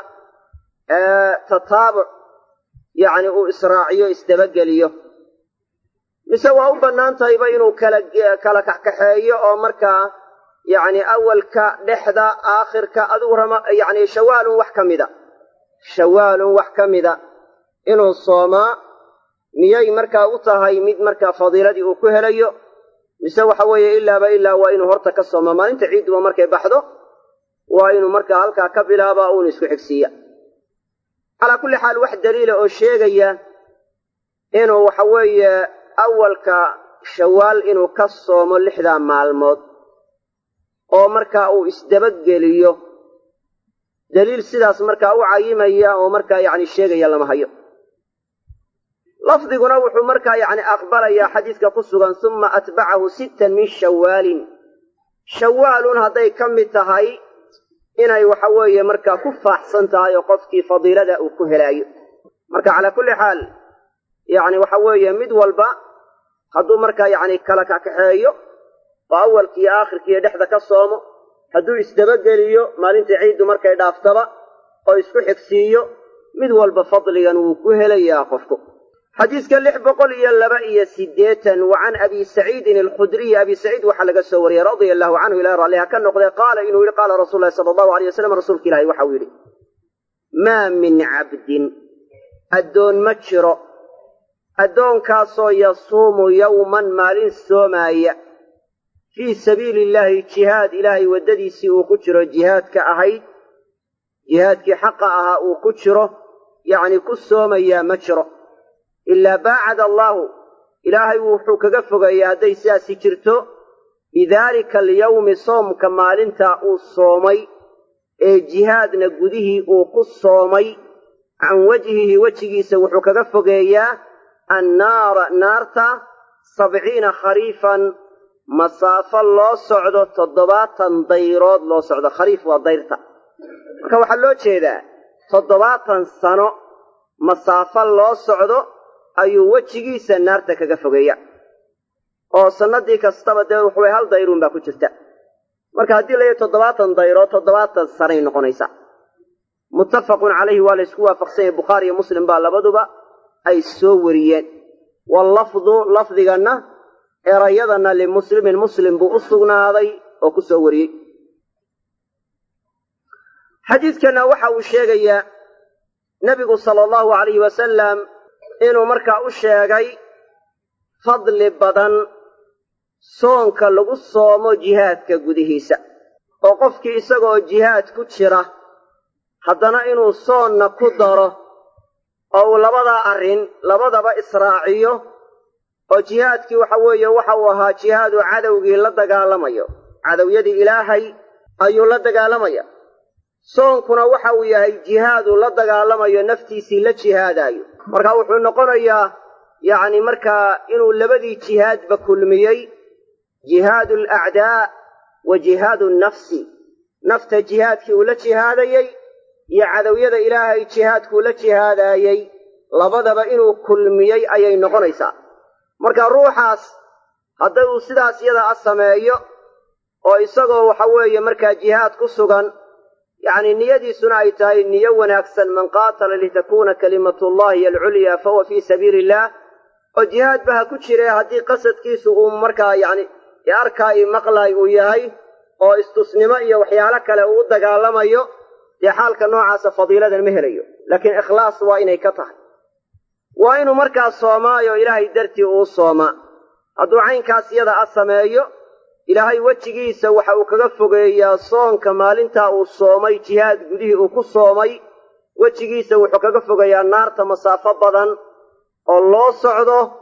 Speaker 1: tataabuc yacni uu israaciyo isdabageliyo mise waa u bannaan tahayba inuu kala kala kaxkaxeeyo oo markaa yacni awalka dhexda aakhirka adigu rama yacni shawaalun wax ka mida shawaalun wax ka mida inuu soomaa miyay markaa u tahay mid markaa fadiiladii uu ku helayo mise waxa weeye ilaaba ilaa waa inuu horta ka soomaa maalinta ciidduba markay baxdo waa inuu markaa halkaa ka bilaabaa uuna isku xigsiiya calaa kulli xaal wax daliila oo sheegaya inuu waxa weeye awalka shawaal inuu ka soomo lixdaa maalmood oo markaa uu isdabageliyo daliil sidaas markaa u cayimaya oo markaa yacni sheegaya lama hayo lafdiguna wuxuu markaa yacni aqbalayaa xadiiska ku sugan suma atbacahu sittan min shawaalin shawaalun hadday ka mid tahay inay waxa weeye markaa ku faaxsan tahay oo qofkii fadiilada uu ku helaayo marka calaa kulli xaal yacni waxa weeye mid walba hadduu markaa yacni kala kakaxeeyo oo awalkiiyo aakhirkiiyo dhexda ka soomo hadduu isdabageliyo maalintai ciiddu markay dhaaftaba oo isku xigsiiyo mid walba fadligan wuu ku helayaa qofku xadiiska lix boqol iyo laba iyo siddeetan wa can abi saciidin alkhudriyi abi saciid waxaa laga soo wariyey radia allahu canhu ilahi ralliha ka noqdee qaala inuu yidhi qaala rasuulu lahi sala allahu aleyh wasalam rasuulka ilahi waxau yidhi maa min cabdin addoon ma jiro addoonkaasoo yasuumu yowman maalin soomaaya fii sabiili illaahi jihaad ilaahay waddadiisii uu ku jiro jihaadka ahayd jihaadkii xaqa ahaa uu ku jiro yacni ku soomayaa ma jiro ilaa baacada allaahu ilaahay wuxuu kaga fogeeyaa hadday sidaasi jirto bidaalika alyawmi soomka maalintaa uu soomay ee jihaadna gudihii uu ku soomay can wajhihi wejigiisa wuxuu kaga fogeeyaa annaara naarta sabciina khariifan masaafo loo socdo toddobaatan dayrood loo socdo khariif waa dayrta marka waxaa loo jeedaa toddobaatan sano masaafo loo socdo ayuu wejigiisa naarta kaga fogeeya oo sannadii kastaba dee waxaway hal dayruun baa ku jirta marka haddii layahay toddobaatan dayrood toddobaatan sanay noqonaysaa muttafaqun calayhi waa la ysku waafaqsan yahay bukhaari iyo muslim baa labaduba ay soo wariyeen wallafdu lafdiganna erayadanna limuslimin muslim buu u sugnaaday oo ku soo wariyey xadiidkanna waxa uu sheegayaa nebigu sala allahu alayhi wasalam inuu markaa u sheegay fadli badan soonka lagu soomo jihaadka gudihiisa oo qofkii isagaoo jihaad ku jira haddana inuu soonna ku daro oo uu labadaa arrin labadaba israaciyo oo jihaadkii waxa weeye waxa uu ahaa jihaadu cadowgii la dagaalamayo cadowyadii ilaahay ayuu la dagaalamaya soonkuna waxa uu yahay jihaadu la dagaalamayo naftiisii la jihaadaayo marka wuxuu noqonayaa yacni markaa inuu labadii jihaadba kulmiyey jihaadu alacdaa wa jihaadu nnafsi nafta jihaadkii uu la jihaadayey iyo cadowyada ilaahay jihaadkuu la jihaadaayey labadaba inuu kulmiyey ayay noqonaysaa marka ruuxaas hadday uu sidaas iyada a sameeyo oo isagoo waxa weeye markaa jihaad ku sugan yacni niyadiisuna ay tahay niyo wanaagsan man qaatala litakuuna kalimatullahi alculyaa fahuwa fii sabiili illaah oo jihaadba ha ku jire haddii qasadkiisu uu markaa yacni arkaa i maqlaay uu yahay oo istusnimo iyo waxyaalo kale uu u dagaalamayo dee xaalka noocaasa fadiiladan ma helayo laakiin ikhlaas waa inay ka tahay waa inuu markaa soomaayo ilaahay dartii uu soomaa hadduu caynkaas iyada a sameeyo ilaahay wejigiisa waxa uu kaga fogeeyaa soonka maalintaa uu soomay jihaad gudihii uu ku soomay wejigiisa wuxuu kaga fogeeyaa naarta masaafo badan oo loo socdo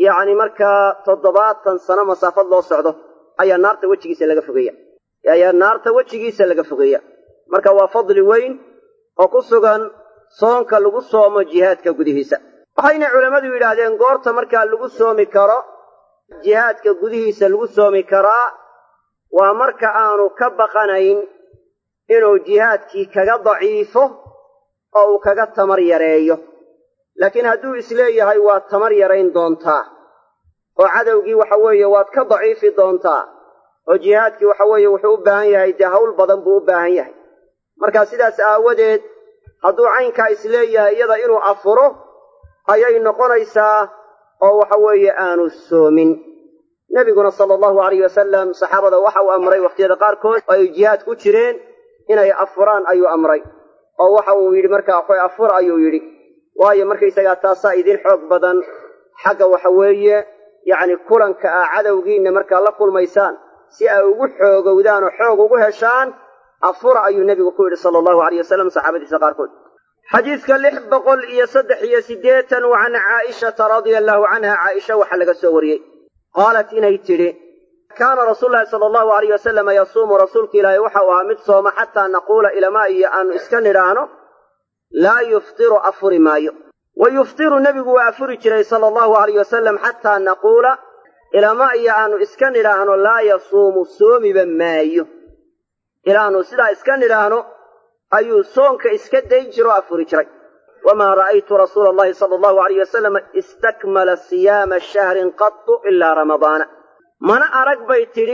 Speaker 1: yacni markaa toddobaatan sano masaafad loo socdo ayaa naarta wejigiisa laga fogeeya ayaa naarta wejigiisa laga fogeeya marka waa fadli weyn oo ku sugan soonka lagu soomo jihaadka gudihiisa waxayna culammadu yidhaahdeen goorta markaa lagu soomi karo jihaadka gudihiisa lagu soomi karaa waa marka aanu ka baqanayn inuu jihaadkii kaga daciifo oo uu kaga tamar yareeyo laakiin hadduu isleeyahay waad tamar yarayn doontaa oo cadowgii waxa weeye waad ka daciifi doontaa oo jihaadkii waxa weeye wuxuu u baahan yahay dee hawl badan buu u baahan yahay marka sidaas aawadeed hadduu caynkaa isleeyahay iyada inuu afuro ayay noqonaysaa oo waxa weeye aanu soomin nebiguna sala allahu alayh wasalam saxaabada waxa uu amray wakhtiyada qaarkood oo ay jihaad ku jireen inay afuraan ayuu amray oo waxa uu yidhi markaa waxay afur ayuu yidhi waayo markaysagaa taasaa idin xoog badan xagga waxa weeye yacni kulanka ah cadowgiinna markaa la kulmaysaan si ay ugu xoogowdaan oo xoog ugu heshaan afura ayuu nebigu ku yidhi sala allahu alayh wasalam saxaabadiisa qaarkood xadiidka lix boqol iyo saddex iyo siddeetan wa can caa'ishata radia allahu canha caaisha waxaa laga soo wariyey qaalat inay tidhi kaana rasuulu llahi sala allahu alayh wasalama yasuumu rasuulka ilaahay waxa uu ahaa mid sooma xataa naquula ilamaa iyo aanu iska nidhaahno laa yuftiru afuri maayo wa yuftiru nebigu waa afuri jiray sala allahu alayh wasalam xataa naquula ilama iyo aanu iska nidhaahno laa yasuumu soomiba maayo ilaanu sidaa iska nidhaahno ayuu soonka iska dayn jiroo afuri jiray wamaa ra'aytu rasuula allahi sala allahu alayh wasalama istakmala siyaama shahrin qatu ilaa ramadaana mana arag bay tidhi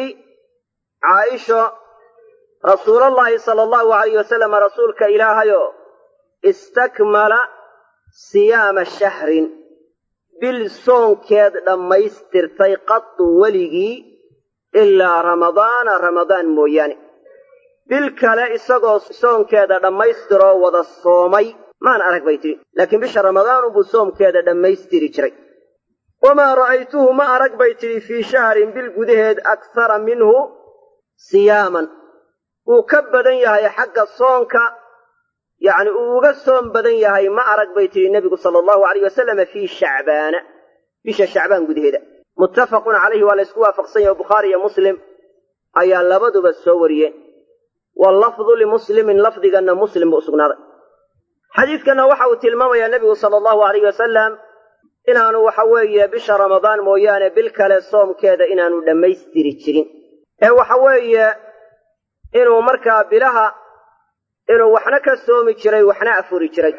Speaker 1: caaisho rasuulallaahi sala allahu alayh wasalama rasuulka ilaahayoo istakmala siyaama shahrin bil soonkeed dhammaystirtay qatu weligii ilaa ramadaana ramadaan mooyaane bil kale isagoo soonkeeda dhammaystiroo wada soomay maan arag bay tidhi laakiin bisha ramadaan unbuu soomkeeda dhammaystiri jiray wamaa ra'aytuhu ma arag bay tidhi fii shahrin bil gudaheed akhara minhu siyaaman wuu ka badan yahay xagga soonka yacni uu uga soom badan yahay ma arag bay tidhi nebigu sala allahu alayh wasalama fii shacbaana bisha shacbaan gudaheeda muttafaqun calayhi waa la ysku waafaqsan yahay bukhaari iyo muslim ayaa labaduba soo wariyeen wallafdu limuslimin lafdiganna muslim buu u sugnaaday xadiidkanna waxa uu tilmaamayaa nebigu sala allahu alayh wasalam inaanu waxa weeye bisha ramadaan mooyaane bil kale soomkeeda inaanu dhammaystiri jirin ee waxa weeye inuu markaa bilaha inuu waxna ka soomi jiray waxna afuri jiray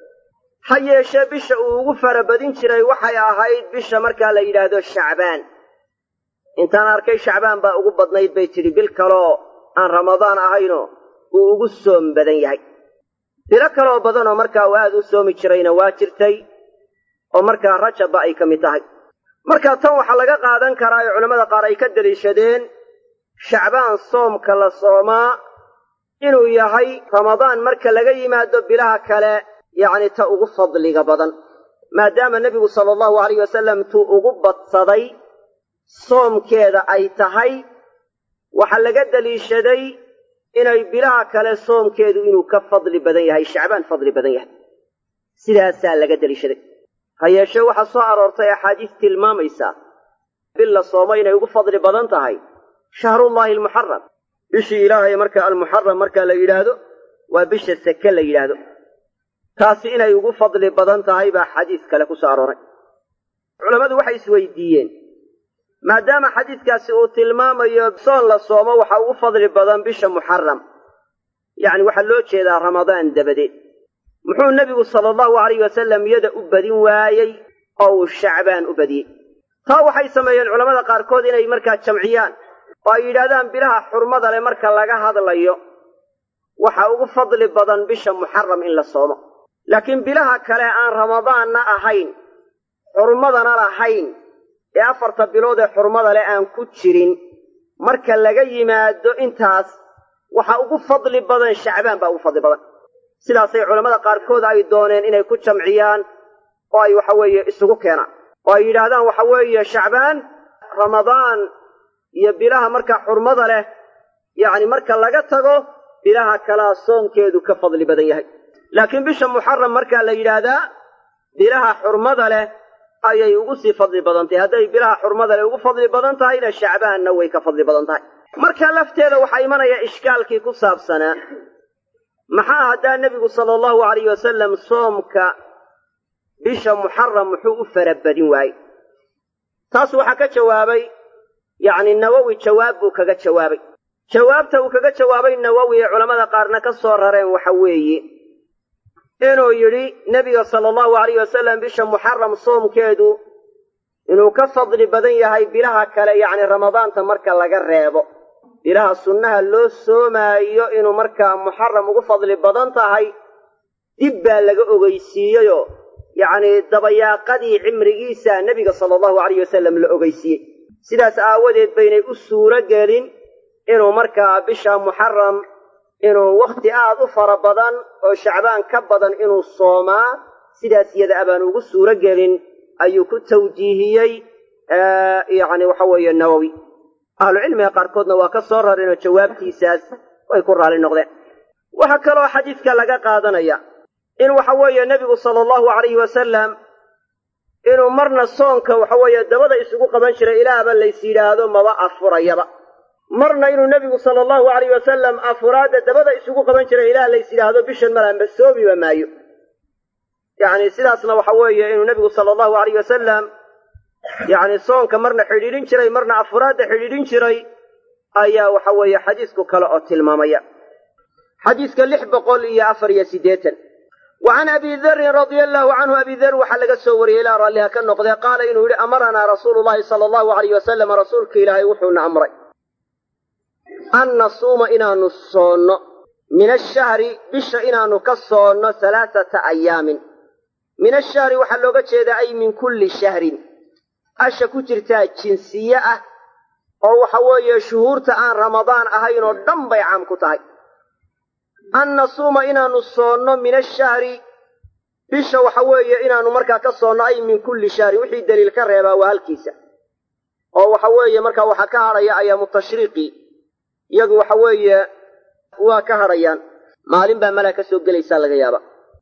Speaker 1: ha yeeshee bisha uu ugu farabadin jiray waxay ahayd bisha markaa la yidhaahdo shacbaan intaan arkay shacbaan baa ugu badnayd bay tidhi bil kaleoo aan ramadaan ahaynoo uu ugu soom badan yahay bilo kaleoo badanoo markaa uu aad u soomi jirayna waa jirtay oo markaa rajabba ay ka mid tahay marka tan waxaa laga qaadan karaa ee culammada qaar ay ka deliishadeen shacbaan soomka la soomaa inuu yahay ramadaan marka laga yimaado bilaha kale yacni ta ugu fadliga badan maadaama nebigu sala allahu alayh wasalam tuu ugu badsaday soomkeeda ay tahay waxaa laga deliishaday inay bilaha kale soomkeedu inuu ka fadli badan yahay shacbaan fadli badan yahay sidaasaa laga deliishaday ha yeeshee waxaa soo aroortay axaadiis tilmaamaysaa bil la soomo inay ugu fadli badan tahay shahrullaahi almuxaram bishii ilaahay marka almuxaram marka la yidhaahdo waa bisha seke la yidhaahdo taasi inay ugu fadli badan tahay baa xadiis kale ku soo arooray culammadu waxay isweydiiyeen maadaama xadiidkaasi uu tilmaamayo soon la soomo waxa ugu fadli badan bisha muxaram yacni waxaa loo jeedaa ramadaan dabadeed muxuu nebigu sala allahu alayh wasalam yada u badin waayey oo uu shacbaan u badiyey taa waxay sameeyeen culammada qaarkood inay markaa jamciyaan oo ay yidhahdaan bilaha xurmada leh marka laga hadlayo waxa ugu fadli badan bisha muxaram in la soomo laakiin bilaha kale aan ramadaanna ahayn xurmadana lahayn ee afarta bilood ee xurmada leh aan ku jirin marka laga yimaado intaas waxa ugu fadli badan shacbaan baa ugu fadli badan sidaasay culammada qaarkood ay dooneen inay ku jamciyaan oo ay waxa weeye isugu keenaan oo ay yidhaahdaan waxa weeye shacbaan ramadaan iyo bilaha marka xurmada leh yacni marka laga tago bilaha kalaa soonkeedu ka fadli badan yahay laakiin bisha muxaram markaa la yidhaahdaa bilaha xurmada leh ayay ugu sii fadli badan tahay hadday bilaha xurmada le ugu fadli badan tahayna shacbaanna way ka fadli badan tahay marka lafteeda waxaa imanaya ishkaalkii ku saabsanaa maxaa haddaa nebigu sala allahu alayh wasalam soomka bisha muxaram muxuu u farabadin waayey taas waxaa ka jawaabay yacni nawowi jawaab buu kaga jawaabay jawaabta uu kaga jawaabay nawowi ee culammada qaarna ka soo rareen waxa weeye inuu yidhi nebiga sala allahu alayh wasalam bisha muxaram soomkeedu inuu ka fadli badan yahay bilaha kale yacni ramadaanta marka laga reebo bilaha sunnaha loo soomaayo inuu markaa muxaram ugu fadli badan tahay dib baa laga ogeysiiyeyoo yacnii dabayaaqadii cimrigiisa nebiga sala allahu alayh wasalam la ogeysiiyey sidaas aawadeed baynay u suuro gelin inuu markaa bisha muxaram inuu wakhti aad u fara badan oo shacbaan ka badan inuu soomaa sidaas iyada abaan ugu suuro gelin ayuu ku tawjiihiyey yacni waxa weeye nawowi ahlucilmiga qaarkoodna waa ka soo rareenoo jawaabtiisaas way ku raalli noqdeen waxaa kaloo xadiidka laga qaadanaya in waxa weeye nebigu sala allahu alayhi wasalam inuu marna soonka waxa weeye dabada isugu qaban jiray ilaahba lays yidhaahdo maba afurayaba marna inuu nebigu sala allahu alayh wasalam afuraadda dabada isugu qaban jiray ilaah lays yidhaahdo bishan malaanba soomiba maayo yacni sidaasna waxa weeye inuu nebigu sala allahu alayh wasalam yacni soonka marna xidhiidhin jiray marna afuraadda xidhiidhin jiray ayaa waxa weeye xadiisku kale oo tilmaamaya xadiiska lix boqol iyo afar iyo siddeetan wa can abi darin radia allahu canhu abi dar waxaa laga soo wariyey ilaa raalliha ka noqdee qaala inuu yidhi amaranaa rasuulu llahi sala allahu alayh wasalam rasuulka ilaahay wuxuuna amray an nasuuma inaanu soonno min ashahri bisha inaanu ka soonno halaaata ayaamin min ashahri waxaa looga jeedaa ay min kulli shahrin asha ku jirtaa jinsiye ah oo waxa weeye shuhuurta aan ramadaan ahayn oo dhan bay caam ku tahay an nasuuma inaanu soonno min ashahri bisha waxa weeye inaanu markaa ka soonno ay min kulli shahrin wixii daliil ka reebaa waa halkiisa oo waxa weeye markaa waxaa ka hadhaya ayaamu tashriiqi iyagu waxa weeye waa ka hadhayaan maalin baa malaa ka soo gelaysaa laga yaaba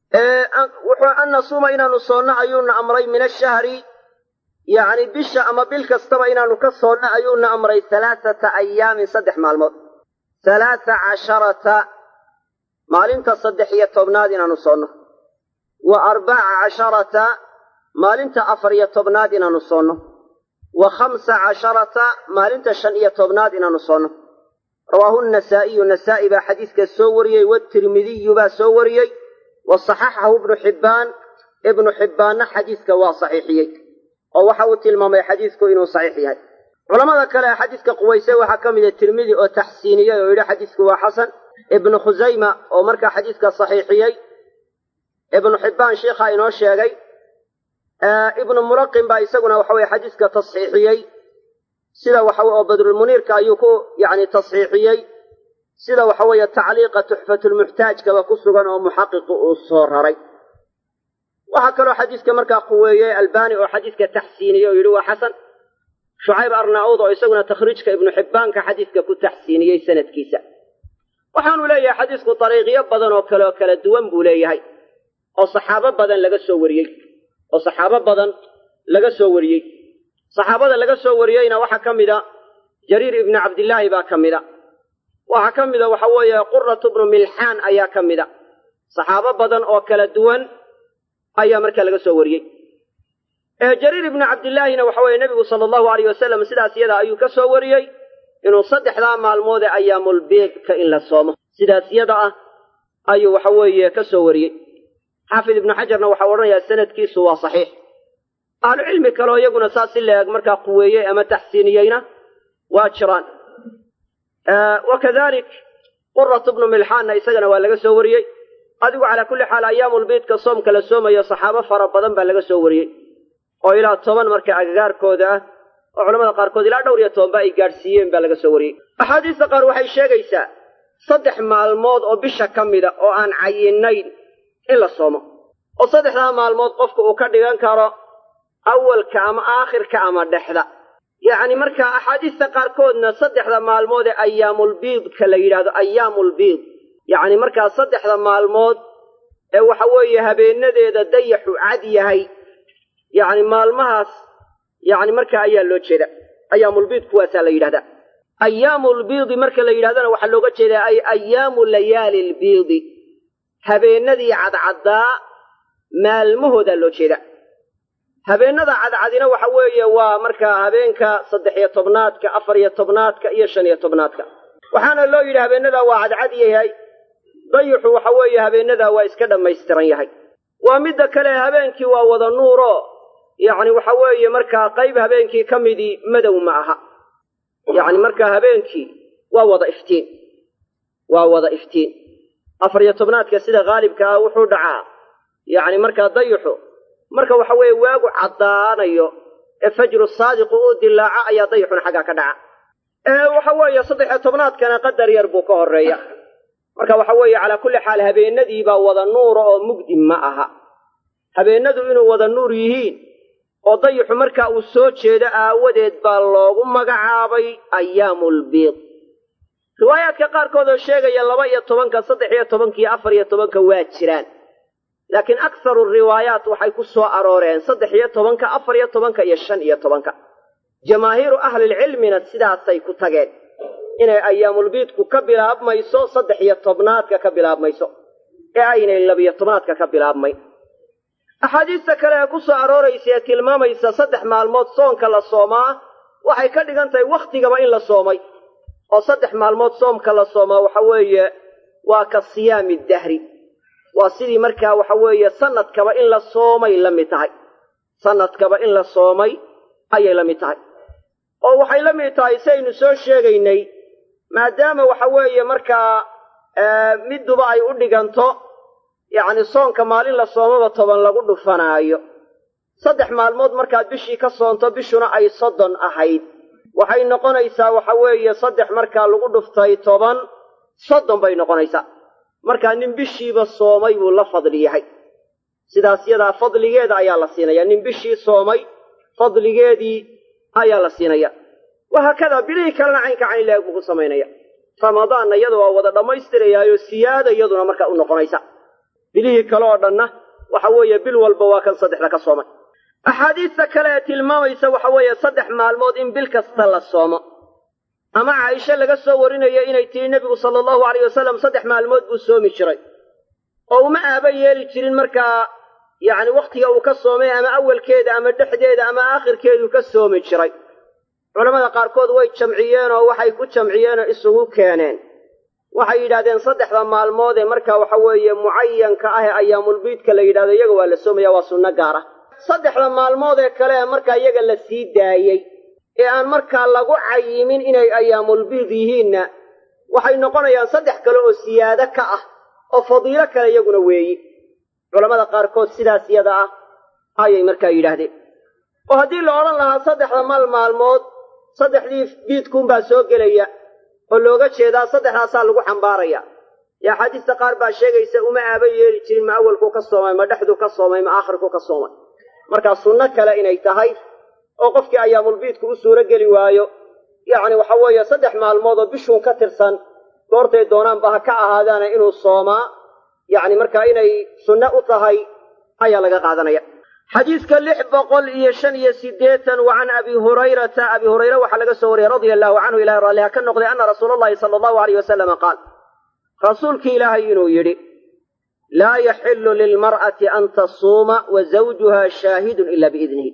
Speaker 1: an nasuuma inaanu soonno ayuuna amray min ashahri yacni bisha ama bil kastaba inaanu ka soonno ayuuna amray halaaata ayaamin saddex maalmood halaata casharata maalinta saddex iyo tobnaad inaanu soonno wa arbaca casharata maalinta afar iyo tobnaad inaanu soonno wa khamsa casharata maalinta shan iyo tobnaad inaanu soonno rawaahu nasaa'iyu nasaa'i baa xadiiska soo wariyey watirmidiyu baa soo wariyey wa saxaxahu ibnu xibbaan ibnu xibbaanna xadiiska waa saxiixiyey oo waxa uu tilmaamay xadiisku inuu saxiix yahay culamada kale ee xadiiska quwayse waxaa ka mida tirmidi oo taxsiiniyey oo yidhi xadiisku waa xasan ibnu khusayma oo markaa xadiiska saxiixiyey ibnu xibbaan sheikhaa inoo sheegay ibnu muraqim baa isaguna waxa weye xadiiska tasxiixiyey sida waxa oo badrulmuniirka ayuu ku yacni tasxiixiyey sida waxa weeye tacliiqa tuxfatulmuxtaajkaba ku sugan oo muxaqiqu uu soo raray waxaa kaloo xadiiska markaa quweeyey albani oo xadiiska taxsiiniyey oo yidhi waa xasan shucayb arnauud oo isaguna takhriijka ibnu xibbaanka xadiiska ku taxsiiniyey sanadkiisa waxaanu leeyahay xadiisku dariiqyo badan oo kale oo kala duwan buu leeyahay oo saxaabo badan laga soo wariyey oo saxaabo badan laga soo wariyey saxaabada laga soo wariyeyna waxaa ka mida jariir ibnu cabdillaahi baa ka mida waxaa ka mida waxa weeye quratu bnu milxaan ayaa ka mida saxaabo badan oo kala duwan ayaa markaa laga soo wariyey jariir ibnu cabdillaahina waxa weeye nebigu sala allahu alayh wasalam sidaas iyada ayuu ka soo wariyey inuu saddexdaa maalmood ee ayaamulbeedka in la soomo sidaas yada ah ayuu waxa weeye ka soo wariyey xaafid ibnu xajarna waxau odhanayaa sanadkiisu waa saxiix ahlucilmi kaleo iyaguna saas si la-eg markaa quweeyey ama taxsiiniyeyna waa jiraan wa kadalik quratu bnu milxaanna isagana waa laga soo wariyey adigu calaa kulli xaal ayaamulbiidka soomka la soomayo saxaabo fara badan baa laga soo wariyey oo ilaa toban marka agagaarkooda ah oo culamada qaarkood ilaa dhowr iyo tobanba ay gaadhsiiyeen baa laga soo wariyey axaadiista qaar waxay sheegaysaa saddex maalmood oo bisha ka mida oo aan cayinayn in la soomo oo saddexdaa maalmood qofka uu ka dhigan karo awalka ama aakhirka ama dhexda yacni markaa axaadiista qaarkoodna saddexda maalmood ee ayaamulbiidka la yidhahdo ayaamulbiid yacni markaa saddexda maalmood ee waxa weeye habeenadeeda dayaxu cad yahay yacni maalmahaas yacni marka ayaa loo jeeda ayaamulbiid kuwaasaa la yidhahdaa ayaamulbiidi marka la yidhahdana waxaa looga jeedaa ay ayaamu layaali lbiidi habeenadii cadcaddaa maalmahoodaa loo jeeda habeennada cadcadina waxa weeye waa markaa habeenka saddex iyo tobnaadka afar iyo tobnaadka iyo shan iyo tobnaadka waxaana loo yidhi habeenadaa waa cadcad yahay dayixu waxa weeye habeenadaa waa iska dhammaystiran yahay waa midda kale habeenkii waa wada nuuro yacni waxa weeye markaa qayb habeenkii ka midii madow ma aha yacni markaa habeenkii waa wada iftiin waa wada iftiin afar iyo tobnaadka sida haalibka ah wuxuu dhacaa yacni markaa dayixu marka waxa weeye waagu caddaanayo ee fajru saadiqu uu dilaaco ayaa dayixuna xaggaa ka dhaca ee waxa weeye saddex iyo tobnaadkana qadar yar buu ka horreeya marka waxa weeye calaa kulli xaal habeenadiibaa wada nuura oo mugdi ma aha habeenadu inuu wada nuur yihiin oo dayixu markaa uu soo jeedo aawadeed baa loogu magacaabay ayaamulbiid riwaayaadka qaarkood oo sheegaya laba iyo tobanka saddex iyo tobanka iyo afar iyo tobanka waa jiraan laakiin akharu riwaayaat waxay ku soo arooreen saddex iyo tobanka afar iyo tobanka iyo shan iyo tobanka jamaahiiru ahlilcilmina sidaasay ku tageen inay ayaamulbiidku ka bilaabmayso saddex iyo tobnaadka ka bilaabmayso ee aynay labiyo tobnaadka ka bilaabmay axaadiista kale ee ku soo arooraysa ee tilmaamaysa saddex maalmood soonka la soomaa waxay ka dhigan tahay wakhtigaba in la soomay oo saddex maalmood soomka la soomaa waxa weeye waa ka siyaami dahri waa sidii markaa waxa weeye sanadkaba in la soomay la mid tahay sanadkaba in la soomay ayay la mid tahay oo waxay la mid tahay saynu soo sheegaynay maadaama waxa weeye markaa midduba ay u dhiganto yacni soonka maalin la soomaba toban lagu dhufanaayo saddex maalmood markaad bishii ka soonto bishuna ay soddon ahayd waxay noqonaysaa waxa weeye saddex markaa lagu dhuftay toban soddon bay noqonaysaa markaa nin bishiiba soomay buu la fadli yahay sidaas yadaa fadligeeda ayaa la siinaya nin bishii soomay fadligeedii ayaa la siinaya wahaakadaa bilihii kalena caynka cayn laeg buu ku samaynaya ramadaanna iyada waa wada dhammaystirayaayo siyaada iyaduna markaa u noqonaysa bilihii kale oo dhanna waxa weeye bil walba waa kan saddexda ka soomay axaadiista kale ee tilmaamaysa waxa weeye saddex maalmood in bil kasta la soomo ama caaisho laga soo warinayo inay tihi nebigu sala allahu alayh wasalam saddex maalmood buu soomi jiray oo uma aaba yeeli jirin markaa yacni wakhtiga uu ka soomay ama awalkeeda ama dhexdeeda ama aakhirkeeduu ka soomi jiray culammada qaarkood way jamciyeen oo waxay ku jamciyeen oo isugu keeneen waxay yidhahdeen saddexda maalmood ee markaa waxa weeye mucayanka ah ee ayaamulbiidka la yidhahdo iyaga waa la soomaya waa sunno gaar ah saddexda maalmood ee kale ee markaa iyaga la sii daayey ee aan markaa lagu cayimin inay ayaamulbiid yihiinna waxay noqonayaan saddex kale oo siyaado ka ah oo fadiilo kale iyaguna weeyi culammada qaarkood sidaas yada ah ayay markaa yidhaahdeen oo haddii la odhan lahaa saddexda mal maalmood saddexdii biidkuunbaa soo gelaya oo looga jeedaa saddexdaasaa lagu xambaaraya ee axaadiista qaar baa sheegaysa uma aaba yeeli jirin ma awalkuu ka soomay ma dhexduu ka soomay ma aakhirkuu ka soomay markaa sunno kale inay tahay oo qofkii ayaamulbiidku u suuro geli waayo yacni waxa weeye saddex maalmood oo bishuun ka tirsan goortay doonaanba ha ka ahaadaana inuu soomaa yacni markaa inay sunno u tahay ayaa laga qaadanaya xadiiska lix boqol iyo shan iyo siddeetan wa can abi hurayrata abi hurayre waxaa laga soo wariyey radia allahu canhu ilahay raalliha ka noqday ana rasuula allahi sala allahu alayh wasalama qaal rasuulkii ilaahay inuu yidhi laa yaxillu lilmar'ati an tasuuma wa zawjuha shaahidun ila biidnihi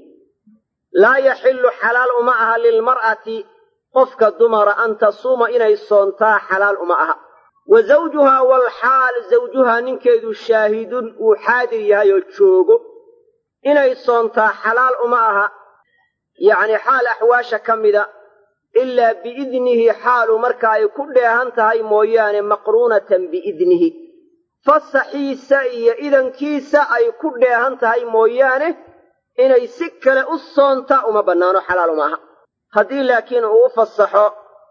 Speaker 1: laa yaxillu xalaal uma aha lilmar'ati qofka dumara an tasuuma inay soontaa xalaal uma aha wa zawjuhaa walxaal zawjuhaa ninkeedu shaahidun uu xaadir yahay oo joogo inay soontaa xalaal uma aha yacni xaal axwaasha ka mida ilaa biidnihi xaalu marka ay ku dheehan tahay mooyaane maqruunatan biidnihi fasaxiisa iyo idankiisa ay ku dheehan tahay mooyaane inay si kale u soonta uma bannaano xalaal uma aha haddii laakiin uu u fasaxo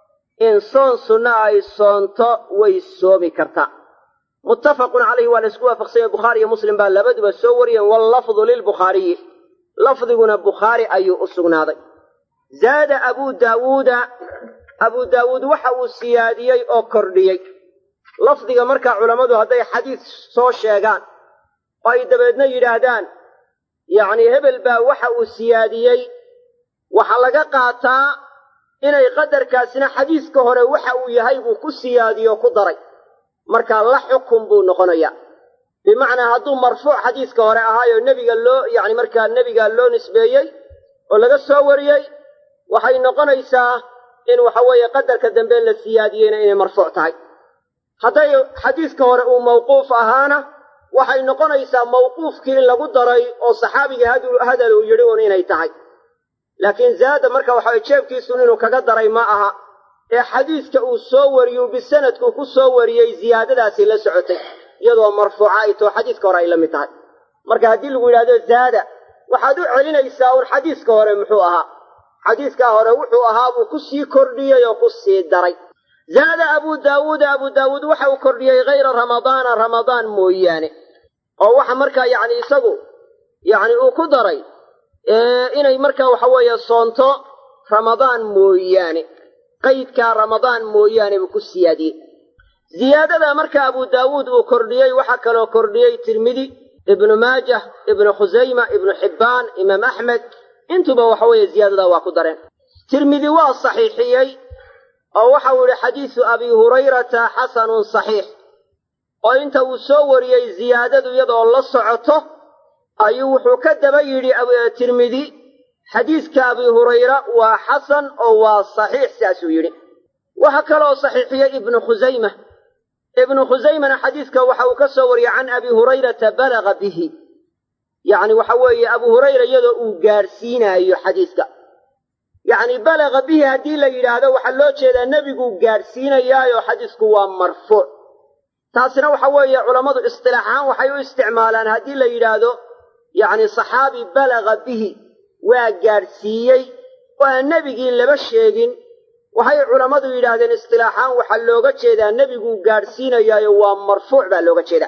Speaker 1: in soon sunna ay soonto way soomi kartaa muttafaqun calayhi waa la isku waafaqsanya bukhaari iyo muslim baa labaduba soo wariyeen wallafdu lilbukhaariyi lafdiguna bukhaari ayuu u sugnaaday zaada abuu daawuuda abuu daawuud waxa uu siyaadiyey oo kordhiyey lafdiga markaa culammadu hadday xadiis soo sheegaan oo ay dabeedna yidhaahdaan yacni hebel baa waxa uu siyaadiyey waxaa laga qaataa inay qadarkaasina xadiiska hore waxa uu yahay buu ku siyaadiyo ku daray marka la xukun buu noqonayaa bimacnaa hadduu marfuuc xadiiska hore ahaayo nebiga loo yacni markaa nebiga loo nisbeeyey oo laga soo wariyey waxay noqonaysaa in waxa weeye qadarka dambe la siyaadiyeyna inay marfuuc tahay hadday xadiiska hore uu mawquuf ahaana waxay noqonaysaa mawquufkii in lagu daray oo saxaabiga hadal uu yidhi un inay tahay laakiin zaada marka waxaway jeebkiisun inuu kaga daray ma aha ee xadiiska uu soo wariyu bisanadku ku soo wariyey ziyaadadaasi la socotay iyadoo marfuuca ay too xadiiska hore ay la mid tahay marka haddii lagu yidhahdo zaada waxaad u celinaysaa un xadiiska hore muxuu ahaa xadiiskaa hore wuxuu ahaa buu ku sii kordhiyey oo ku sii daray zaada abu daawuuda abu daawuud waxa uu kordhiyey hayra ramadaana ramadaan mooyaane oo waxa markaa yacni isagu yacni uu ku daray inay markaa waxa weeye soonto ramadaan mooyaane qaydkaa ramadaan mooyaane buu ku siyaadiyey ziyaadada marka abu daawuud uu kordhiyey waxaa kaloo kordhiyey tirmidi ibnu maajah ibnu khusayma ibnu xibbaan imaam axmed intuba waxa weeye ziyaadada waa ku dareen tirmidi waa saxiixiyey oo waxau yihi xadiisu abi hurayrata xasanun saxiix oo inta uu soo wariyey ziyaadadu iyadoo la socoto ayuu wuxuu ka daba yidhi tirmidi xadiiska abi hurayra waa xasan oo waa saxiix saasuu yidhi waxaa kaloo saxiixiyey ibnu khusayma ibnu khusaymana xadiiska waxa uu ka soo wariyey can abi hurayrata balaga bihi yacni waxa weeye abu hurayra iyadoo uu gaadhsiinaayo xadiiska yacni balaga bihi haddii la yidhaahdo waxaa loo jeedaa nebiguu gaadhsiinayaayo xadiisku waa marfuuc taasina waxa weeye culammadu istilaax ahaan waxay u isticmaalaan haddii la yidhaahdo yacni saxaabi balaga bihi waa gaadhsiiyey oo aan nebigii laba sheegin waxay culammadu yidhaahdeen istilaaxaan waxaa looga jeedaa nebiguu gaadhsiinayaayo waa marfuuc baa looga jeedaa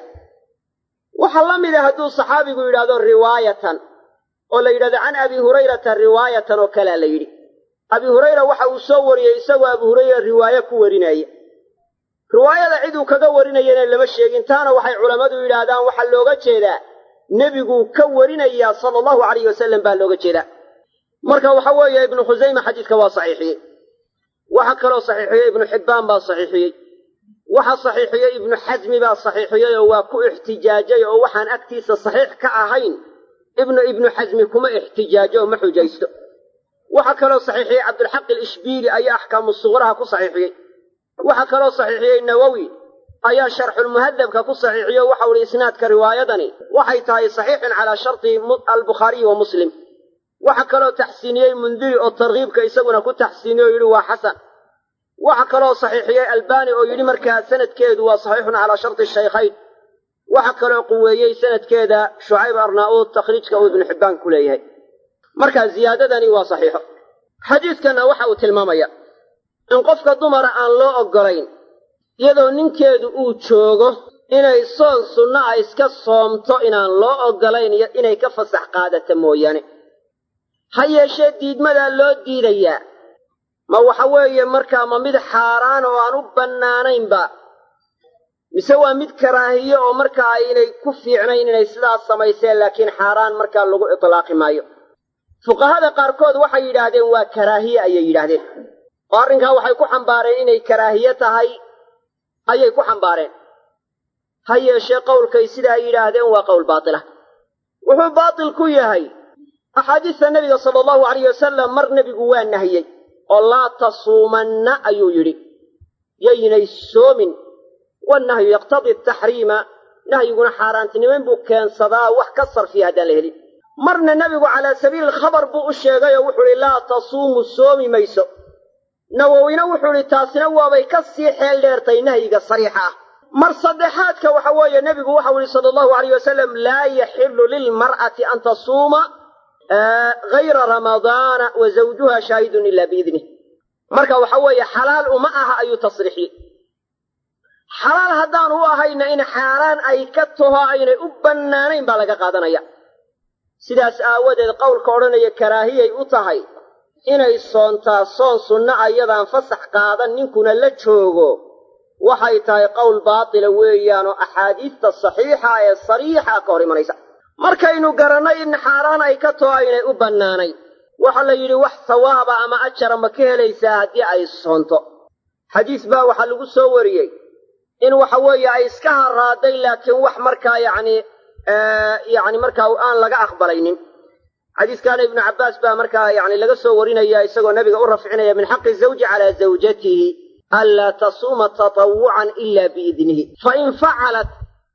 Speaker 1: waxaa la mida hadduu saxaabigu yidhahdo riwaayatan oo la yidhahdo can abi hurayrata riwaayatan oo kalea la yidhi abi hurayra waxa uu soo wariyey isagoo abi hurayra riwaaye ku warinaya riwaayada ciduu kaga warinayana lama sheegin taana waxay culammadu yidhaahdaan waxaa looga jeedaa nebiguu ka warinayaa sala allahu alayh wasalam baa looga jeedaa marka waxa weeye ibnu khusayma xadiiska waa saxiixiyey waxaa kaloo saxiixiyey ibnu xibbaan baa saxiixiyey waxa saxiixiyey ibnu xasmi baa saxiixiyey oo waa ku ixtijaajay oo waxaan agtiisa saxiix ka ahayn ibnu ibnu xasmi kuma ixtijaajo oo ma xujaysto waxaa kaloo saxiixiyey cabdulxaq alishbiili ayaa axkaamu suqraha ku saxiixiyey waxaa kaloo saxiixiyey nawowi ayaa sharxulmuhadabka ku saxiixiyo waxau ihi isnaadka riwaayadani waxay tahay saxiixun calaa sharti albukhaariyi wa muslim waxaa kaloo taxsiiniyey mundiri oo tarkiibka isaguna ku taxsiiniye oo yidhi waa xasan waxaa kaloo saxiixiyey albani oo yidhi markaa sanadkeedu waa saxiixun calaa sharti shaykhayn waxaa kaloo quweeyey sanadkeeda shucayb arnaa-uud takhriijka uu ibnu xibbaan ku leeyahay marka ziyaadadani waa saxiixo xadiidkanna waxa uu tilmaamaya in qofka dumara aan loo oggolayn iyadoo ninkeedu uu joogo inay soon sunno ah iska soomto inaan loo oggolayn inay ka fasax qaadata mooyaane ha yeeshee diidmadaa loo diidayaa ma waxa weeye markaa ma mid xaaraan oo aan u bannaanaynba mise waa mid karaahiye oo markaa aynay ku fiicnayn inay sidaas samayseen laakiin xaaraan markaa lagu itlaaqi maayo fuqahada qaarkood waxay yidhaahdeen waa karaahiye ayay yidhaahdeen oo arrinkaa waxay ku xambaareen inay karaahiye tahay ayay ku xambaareen ha yeeshee qowlkay sidaa yidhaahdeen waa qowl baatila wuxuu baatil ku yahay axaadiista nebiga sala allahu alayh wasalam mar nebigu waa nahiyey oo laa tasuumanna ayuu yidhi yaynay soomin wannahyu yaqtadii taxriima nahyiguna xaaraantinimayn buu keensadaa wax ka sarfiya haddaan la helin marna nebigu calaa sabiili alkhabar buu u sheegay oo wuxuu idhi laa tasuumu soomi mayso nawowina wuxuu idhi taasina waabay ka sii xeel dheertay nahyiga sariixa ah mar saddexaadka waxa weeye nebigu waxau ihi sala allahu alayh wasalam laa yaxilu lilmar'ati an tasuuma hayra ramadaana wa zawjuha shaahidun ilaa biidnih marka waxa weeye xalaal uma aha ayuu tasriixiyey xalaal haddaan u ahayna in xaaraan ay ka taho aynay u bannaanayn baa laga qaadanaya sidaas aawadeed qowlka odhanaya karaahiyay u tahay inay soontaa soon sunna a iyadaan fasax qaadan ninkuna la joogo waxay tahay qowl baatila weeyaanoo axaadiista saxiixa ee sariixa ka hor imanaysa markaynu garannay in xaaraan ay ka too aynay u bannaanayn waxaa la yidhi wax sawaaba ama ajara ma ka helaysaa haddii ay soonto xadiis baa waxaa lagu soo wariyey in waxa weeye ay iska haraaday laakiin wax markaa yacni yacni markaa aan laga aqbalaynin xadiiskaana ibnu cabbaas baa markaa yani laga soo warinaya isagoo nabiga u rafcinaya min xaqi zawji calaa zawjatihi anlaa tasuuma tatawucan ila biidnihi fain facalat